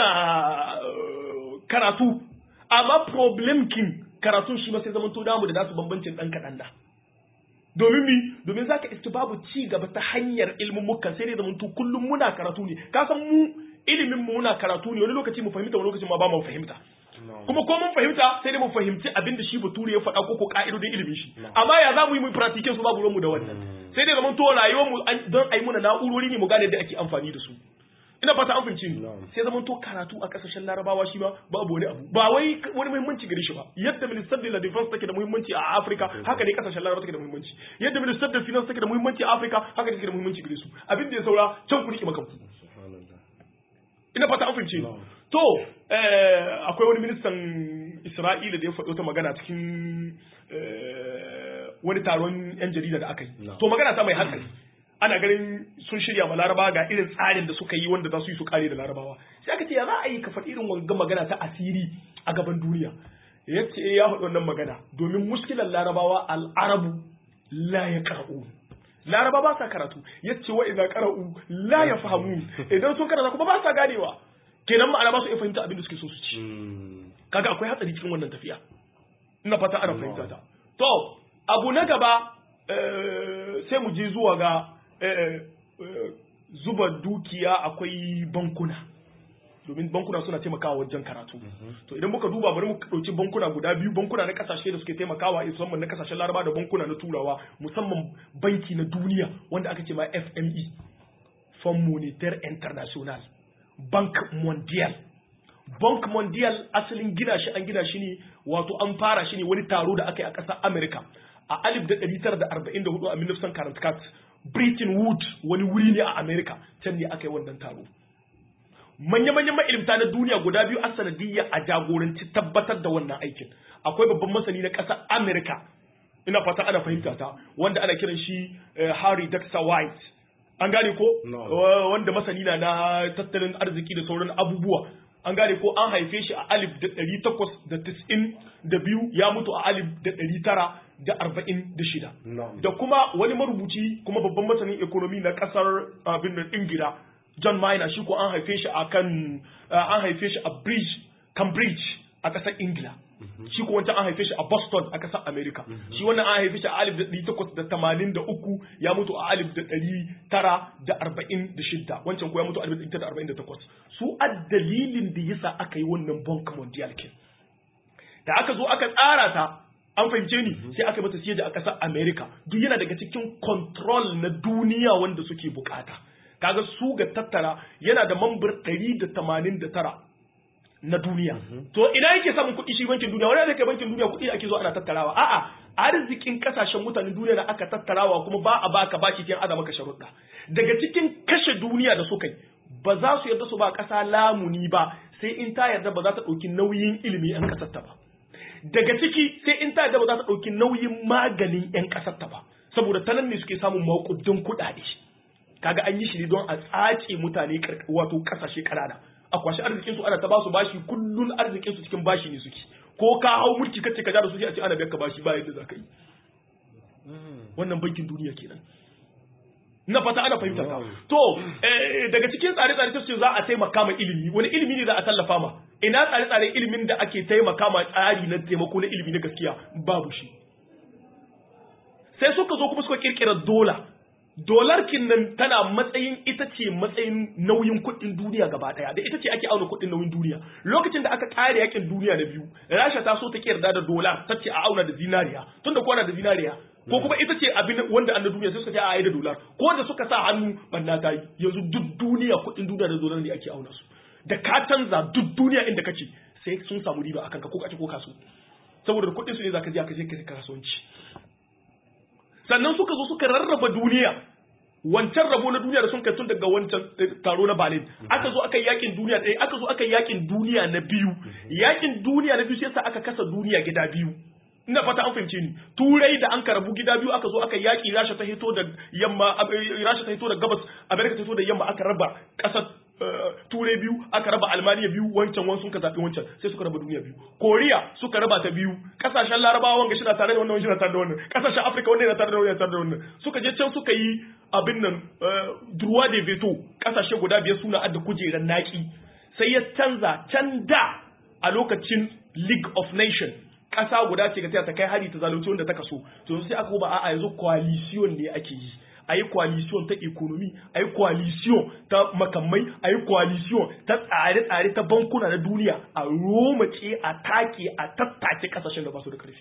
karatu amma problem kin karatun shi ma sai zaman to damu da nasu bambancin dan kaɗan da domin mi domin zaka iska babu ci gaba ta hanyar ilmin mukan sai dai zaman to kullum muna karatu ne ka san mu ilimin mu muna karatu ne wani lokaci mu fahimta wani lokaci ma ba mu fahimta kuma ko mun fahimta sai dai mu fahimci abin da shi bature ya faɗa ko ko ka'idodin ilimin shi amma ya za mu yi mu practice su babu mu da wannan sai dai zaman to rayuwar mu don ayi muna na'urori ne mu gane da ake amfani da su ina fata an fahimci ni sai zaman to karatu a kasashen larabawa shi ma babu wani abu ba wai wani muhimmanci gare shi ba yadda minister de la defense take da muhimmanci a Africa haka ne kasashen larabawa take da muhimmanci yadda minister de finance take da muhimmanci a Africa haka take da muhimmanci gare su abin da ya saura can ku rike maka ina fata an fahimci ni to akwai wani ministan Isra'ila da ya faɗo ta magana cikin wani taron yan jarida da aka yi to magana ta mai hankali ana ganin sun shirya ma laraba ga irin tsarin da suka yi wanda za su yi su kare da larabawa sai aka ce ya za a yi ka faɗi irin wanga magana ta asiri a gaban duniya ya ce ya faɗi wannan magana domin muskilan larabawa al'arabu la ya qara'u laraba ba sa karatu ya ce wa idza qara'u la ya fahamu idan sun karanta kuma ba sa ganewa kenan ma'ana ba su iya fahimta abin da suke so su ci kaga akwai hatsari cikin wannan tafiya ina fata ana fahimta ta to abu na gaba sai mu je zuwa ga zuba dukiya akwai bankuna domin bankuna suna taimakawa wajen karatu to idan muka duba bari mu ɗauki bankuna guda biyu bankuna na kasashe da suke taimakawa musamman na kasashen laraba da bankuna na turawa musamman banki na duniya wanda aka ce ma fme fund monetaire international bank mondial bank mondial asalin gina shi an gina shi ne wato an fara shi ne wani taro da aka yi a ƙasar america a 1944 a 1944 Britain Wood wani wuri ne a America can ne aka yi wannan taro. Manya-manyan ma'ilimta na duniya guda biyu a sanadiyya a jagoranci tabbatar da wannan aikin. Akwai babban masani na ƙasar America, ina fata ana fahimta ta, wanda ana kiran shi Harry Dexter White. An gane ko? Wanda masani na na tattalin arziki da sauran abubuwa. An gane ko an haife shi a alif da ɗari takwas da tis'in da biyu ya mutu a alif da ɗari tara da arba'in da shida. Da kuma wani marubuci kuma babban masanin ekonomi na kasar abin da Ingila John Maina shi ko an haife shi a kan an haife shi a Bridge Cambridge a kasar Ingila. Shi ko wancan an haife shi a Boston a kasar America. Shi wannan an haife shi a alif da ɗari takwas da tamanin da uku ya mutu a alif da ɗari tara da arba'in da shida. Wancan ko ya mutu a alif da ɗari tara da arba'in da takwas. Su a dalilin da yasa aka yi wannan Bank Mondial kin. Da aka zo aka tsara ta an fahimce ni sai aka mata siya a ƙasar America duk yana daga cikin control na duniya wanda suke bukata kaga su ga tattara yana da mambar 189 na duniya to ina yake samun kuɗi shi bankin duniya wani da kai bankin duniya kuɗi ake zo ana tattarawa a'a arzikin kasashen mutanen duniya da aka tattarawa kuma ba a baka bashi cikin azama ka sharuɗa daga cikin kashe duniya da suka yi ba za su yarda su ba ƙasa lamuni ba sai in ta yarda ba za ta ɗauki nauyin ilimi 'yan ƙasar ta ba daga ciki sai in ta yarda ba za ta ɗauki nauyin maganin 'yan ƙasar ta ba saboda ta nan ne suke samun maƙudin kuɗaɗe kaga an yi shi ne don a tsace mutane wato ƙasashe ƙanana a kwashi arzikin su ana ta ba su bashi kullun arzikin su cikin bashi ne suke ko ka hau mulki kace ka ja da su sai a ce ana biyar ka bashi ba yadda za ka yi wannan bankin duniya kenan na fata ana fahimta ka to daga cikin tsare-tsare ta ce za a taimaka ma ilimi wani ilimi ne za a tallafa ma ina tsare-tsaren ilimin da ake taimaka ma tsari na taimako na ilimi na gaskiya babu shi sai suka zo kuma suka kirkira dola dolar nan tana matsayin ita ce matsayin nauyin kuɗin duniya gaba ɗaya da ita ce ake auna kuɗin nauyin duniya lokacin da aka ƙare yakin duniya na biyu rasha ta so ta yarda da dola ta ce a auna da zinariya tunda ko da zinariya ko kuma ita ce abin wanda an da duniya sai suka ce a yi da dolar ko da suka sa hannu banna ta yi yanzu duk duniya kuɗin duniya da dolar ne ake auna su da ka canza duk duniya inda kake sai sun samu riba akan ka ko kace ko kasu saboda kuɗin su ne zaka je ka je ka kasuwanci sannan suka zo suka rarraba duniya wancan rabo na duniya da sun kai tun daga wancan taro na Berlin aka zo aka yakin duniya ɗaya aka zo aka yakin duniya na biyu yakin duniya na biyu sai sa aka kasa duniya gida biyu ina fata an fahimce ni turai da an karabu gida biyu aka zo aka yaki rasha ta hito da yamma rasha ta hito da gabas america ta hito da yamma aka raba kasar turai biyu aka raba almaniya biyu wancan wani sun ka zaɓi wancan sai suka raba duniya biyu koriya suka raba ta biyu kasashen larabawa wanga shi na tare da wannan shi na tare da wannan kasashen afirka wanda yana tare da wannan tare da wannan suka je can suka yi abin nan droit de veto kasashe guda biyar suna adda kujerar naki sai ya canza can da a lokacin league of nations ƙasa guda ce ga ta kai hari ta zalunci wanda ta kaso to sai aka ba a'a yanzu coalition ne ake yi a yi coalition ta economy a yi coalition ta makamai a yi coalition ta tsare-tsare ta bankuna na duniya a romace a take a tattace kasashen da ba su da karfi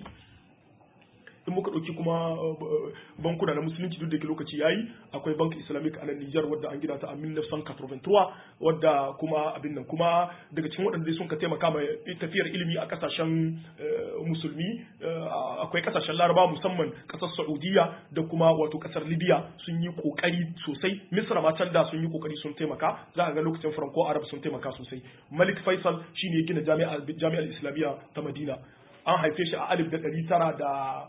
in muka ɗauki kuma bankuna na musulunci duk da ke lokaci yayi akwai bank islamic a nan Nijar wadda an gina ta a 1983 wadda kuma abin nan kuma daga cikin waɗanda sun ka taimaka mai tafiyar ilimi a kasashen musulmi akwai kasashen laraba musamman kasar saudiya da kuma wato kasar libya sun yi kokari sosai misra ma can da sun yi kokari sun taimaka za a ga lokacin franco arab sun taimaka sosai malik faisal shine ya gina jami'ar islamiyya ta madina an haife shi a alif da ɗari tara da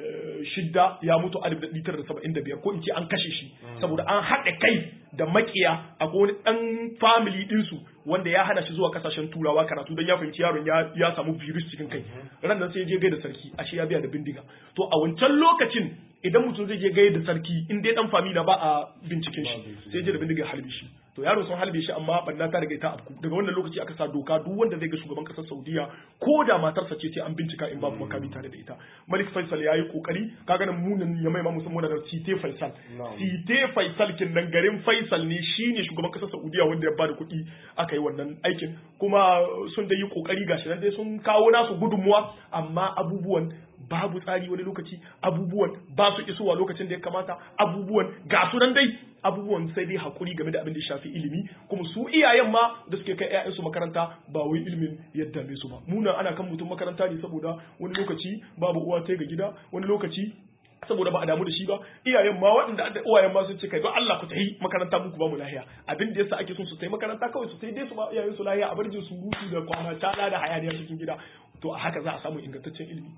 shidda ya mutu alif da ɗari tara da saba'in da biyar ko in ce an kashe shi saboda an haɗa kai da makiya a wani ɗan family ɗinsu wanda ya hana shi zuwa kasashen turawa karatu don ya fahimci yaron ya samu virus cikin kai ran nan sai je gaida sarki ashe ya biya da bindiga to a wancan lokacin idan mutum zai je gaida sarki in dai dan famila ba a binciken shi sai je da bindiga halbe shi to yaro sun halbe shi amma banna ta riga ta afku daga wannan lokaci aka sa doka duk wanda zai ga shugaban kasar Saudiya ko da matarsa ce sai an bincika in babu makami tare da ita Malik Faisal yayi kokari kaga nan munin ya mai ma musamman da Site Faisal Site Faisal kin nan garin Faisal ne shine shugaban kasar Saudiya wanda ya bada kuɗi aka yi wannan aikin kuma sun da yi kokari gashi nan dai sun kawo nasu gudunmuwa amma abubuwan babu tsari wani lokaci abubuwan ba su isowa lokacin da ya kamata abubuwan ga su nan dai abubuwan sai dai hakuri game da abin da shafi ilimi kuma su iyayen ma da suke kai ƴaƴansu makaranta ba wai ilimin yadda me su ba muna ana kan mutum makaranta ne saboda wani lokaci babu uwa ta ga gida wani lokaci saboda ba a damu da shi ba iyayen ma waɗanda da uwayen ma sun ce kai don Allah ku tafi makaranta muku ba mu lahiya abin da yasa ake son su tafi makaranta kawai su tafi dai su ba iyayen su lahiya a barjin su rutu da kwana tana da hayaniya cikin gida to a haka za a samu ingantaccen ilimi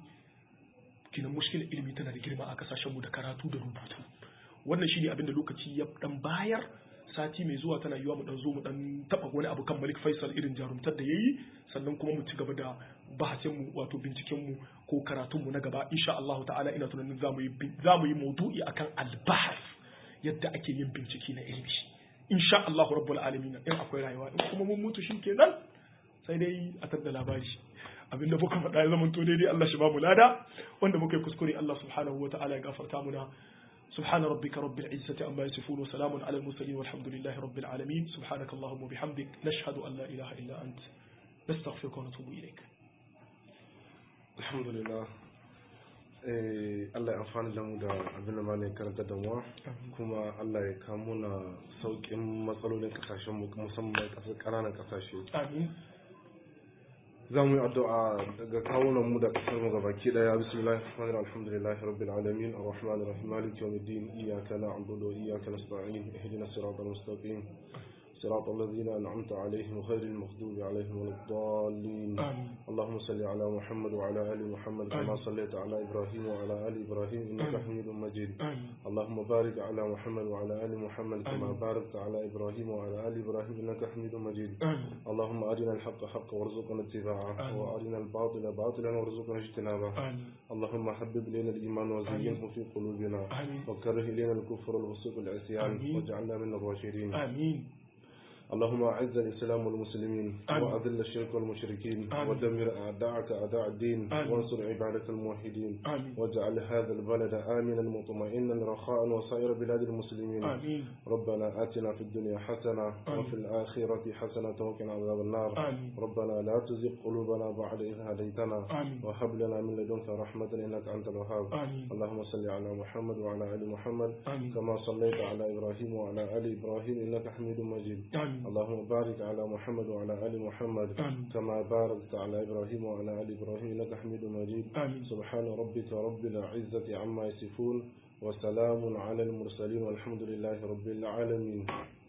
kinan mushkilar ilimi tana da girma a kasashen mu da karatu da rubutu wannan shine abin da lokaci ya dan bayar sati mai zuwa tana yiwa mu dan zo mu dan taba wani abu kan Malik Faisal irin jarumtar da yayi sannan kuma mu ci gaba da bahasin mu wato binciken mu ko karatun mu na gaba insha Allah ta'ala ina tunanin zamu yi zamu yi maudu'i akan al-bahth yadda ake yin bincike na ilimi insha Allah rabbul alamin in akwai rayuwa in kuma mun mutu shikenan sai dai a tada labari abinda muka faɗa ya zama to daidai Allah shi ba mu lada wanda muka yi kuskure Allah subhanahu wa ta'ala ya gafarta muna سبحان ربك رب العزة عما يصفون وسلام على المرسلين والحمد لله رب العالمين سبحانك اللهم وبحمدك نشهد أن لا إله إلا أنت نستغفرك ونتوب إليك الحمد لله Allah ya amfani da mu da abin da malai karanta da mu kuma Allah ya kamo na sauƙin matsalolin kasashen mu musamman ƙananan kasashe Amin. za mu yi addu'a daga kawunan mu da kasar mu gabaki daya bismillahir rahmanir rahim alhamdulillahi rabbil alamin arrahmanir rahim maliki yawmiddin iyyaka na'budu wa iyyaka nasta'in ihdinas siratal mustaqim صراط الذين أنعمت عليهم غير المغضوب عليهم ولا الضالين آمين اللهم صل على محمد وعلى آل محمد كما آمين. صليت على إبراهيم وعلى آل إبراهيم إنك آمين. حميد مجيد آمين اللهم بارك على محمد وعلى آل محمد كما آمين. باركت على إبراهيم وعلى آل إبراهيم إنك حميد مجيد آمين اللهم أرنا الحق حقا وارزقنا اتباعه آمين. وأرنا الباطل باطلا وارزقنا اجتنابه آمين اللهم حبب إلينا الإيمان وزينه في قلوبنا آمين وكره إلينا الكفر والفسوق والعصيان آمين. واجعلنا من الراشدين آمين اللهم أعز الإسلام والمسلمين آمين. وأذل الشرك والمشركين آمين. ودمر أعداءك أعداء الدين آمين. وانصر عبادك الموحدين آمين واجعل هذا البلد آمنا مطمئنا رخاء وسائر بلاد المسلمين آمين ربنا آتنا في الدنيا حسنة آمين. وفي الآخرة حسنة وقنا عذاب النار آمين ربنا لا تزغ قلوبنا بعد إذ هديتنا آمين وهب لنا من لدنك رحمة إنك أنت الوهاب آمين اللهم صل على محمد وعلى آل محمد آمين كما صليت على إبراهيم وعلى آل إبراهيم إنك حميد مجيد آمين اللهم بارك على محمد وعلى آل محمد آمين كما باركت على إبراهيم وعلى آل إبراهيم إنك حميد مجيد آمين سبحان ربك رب العزة عما يصفون وسلام على المرسلين والحمد لله رب العالمين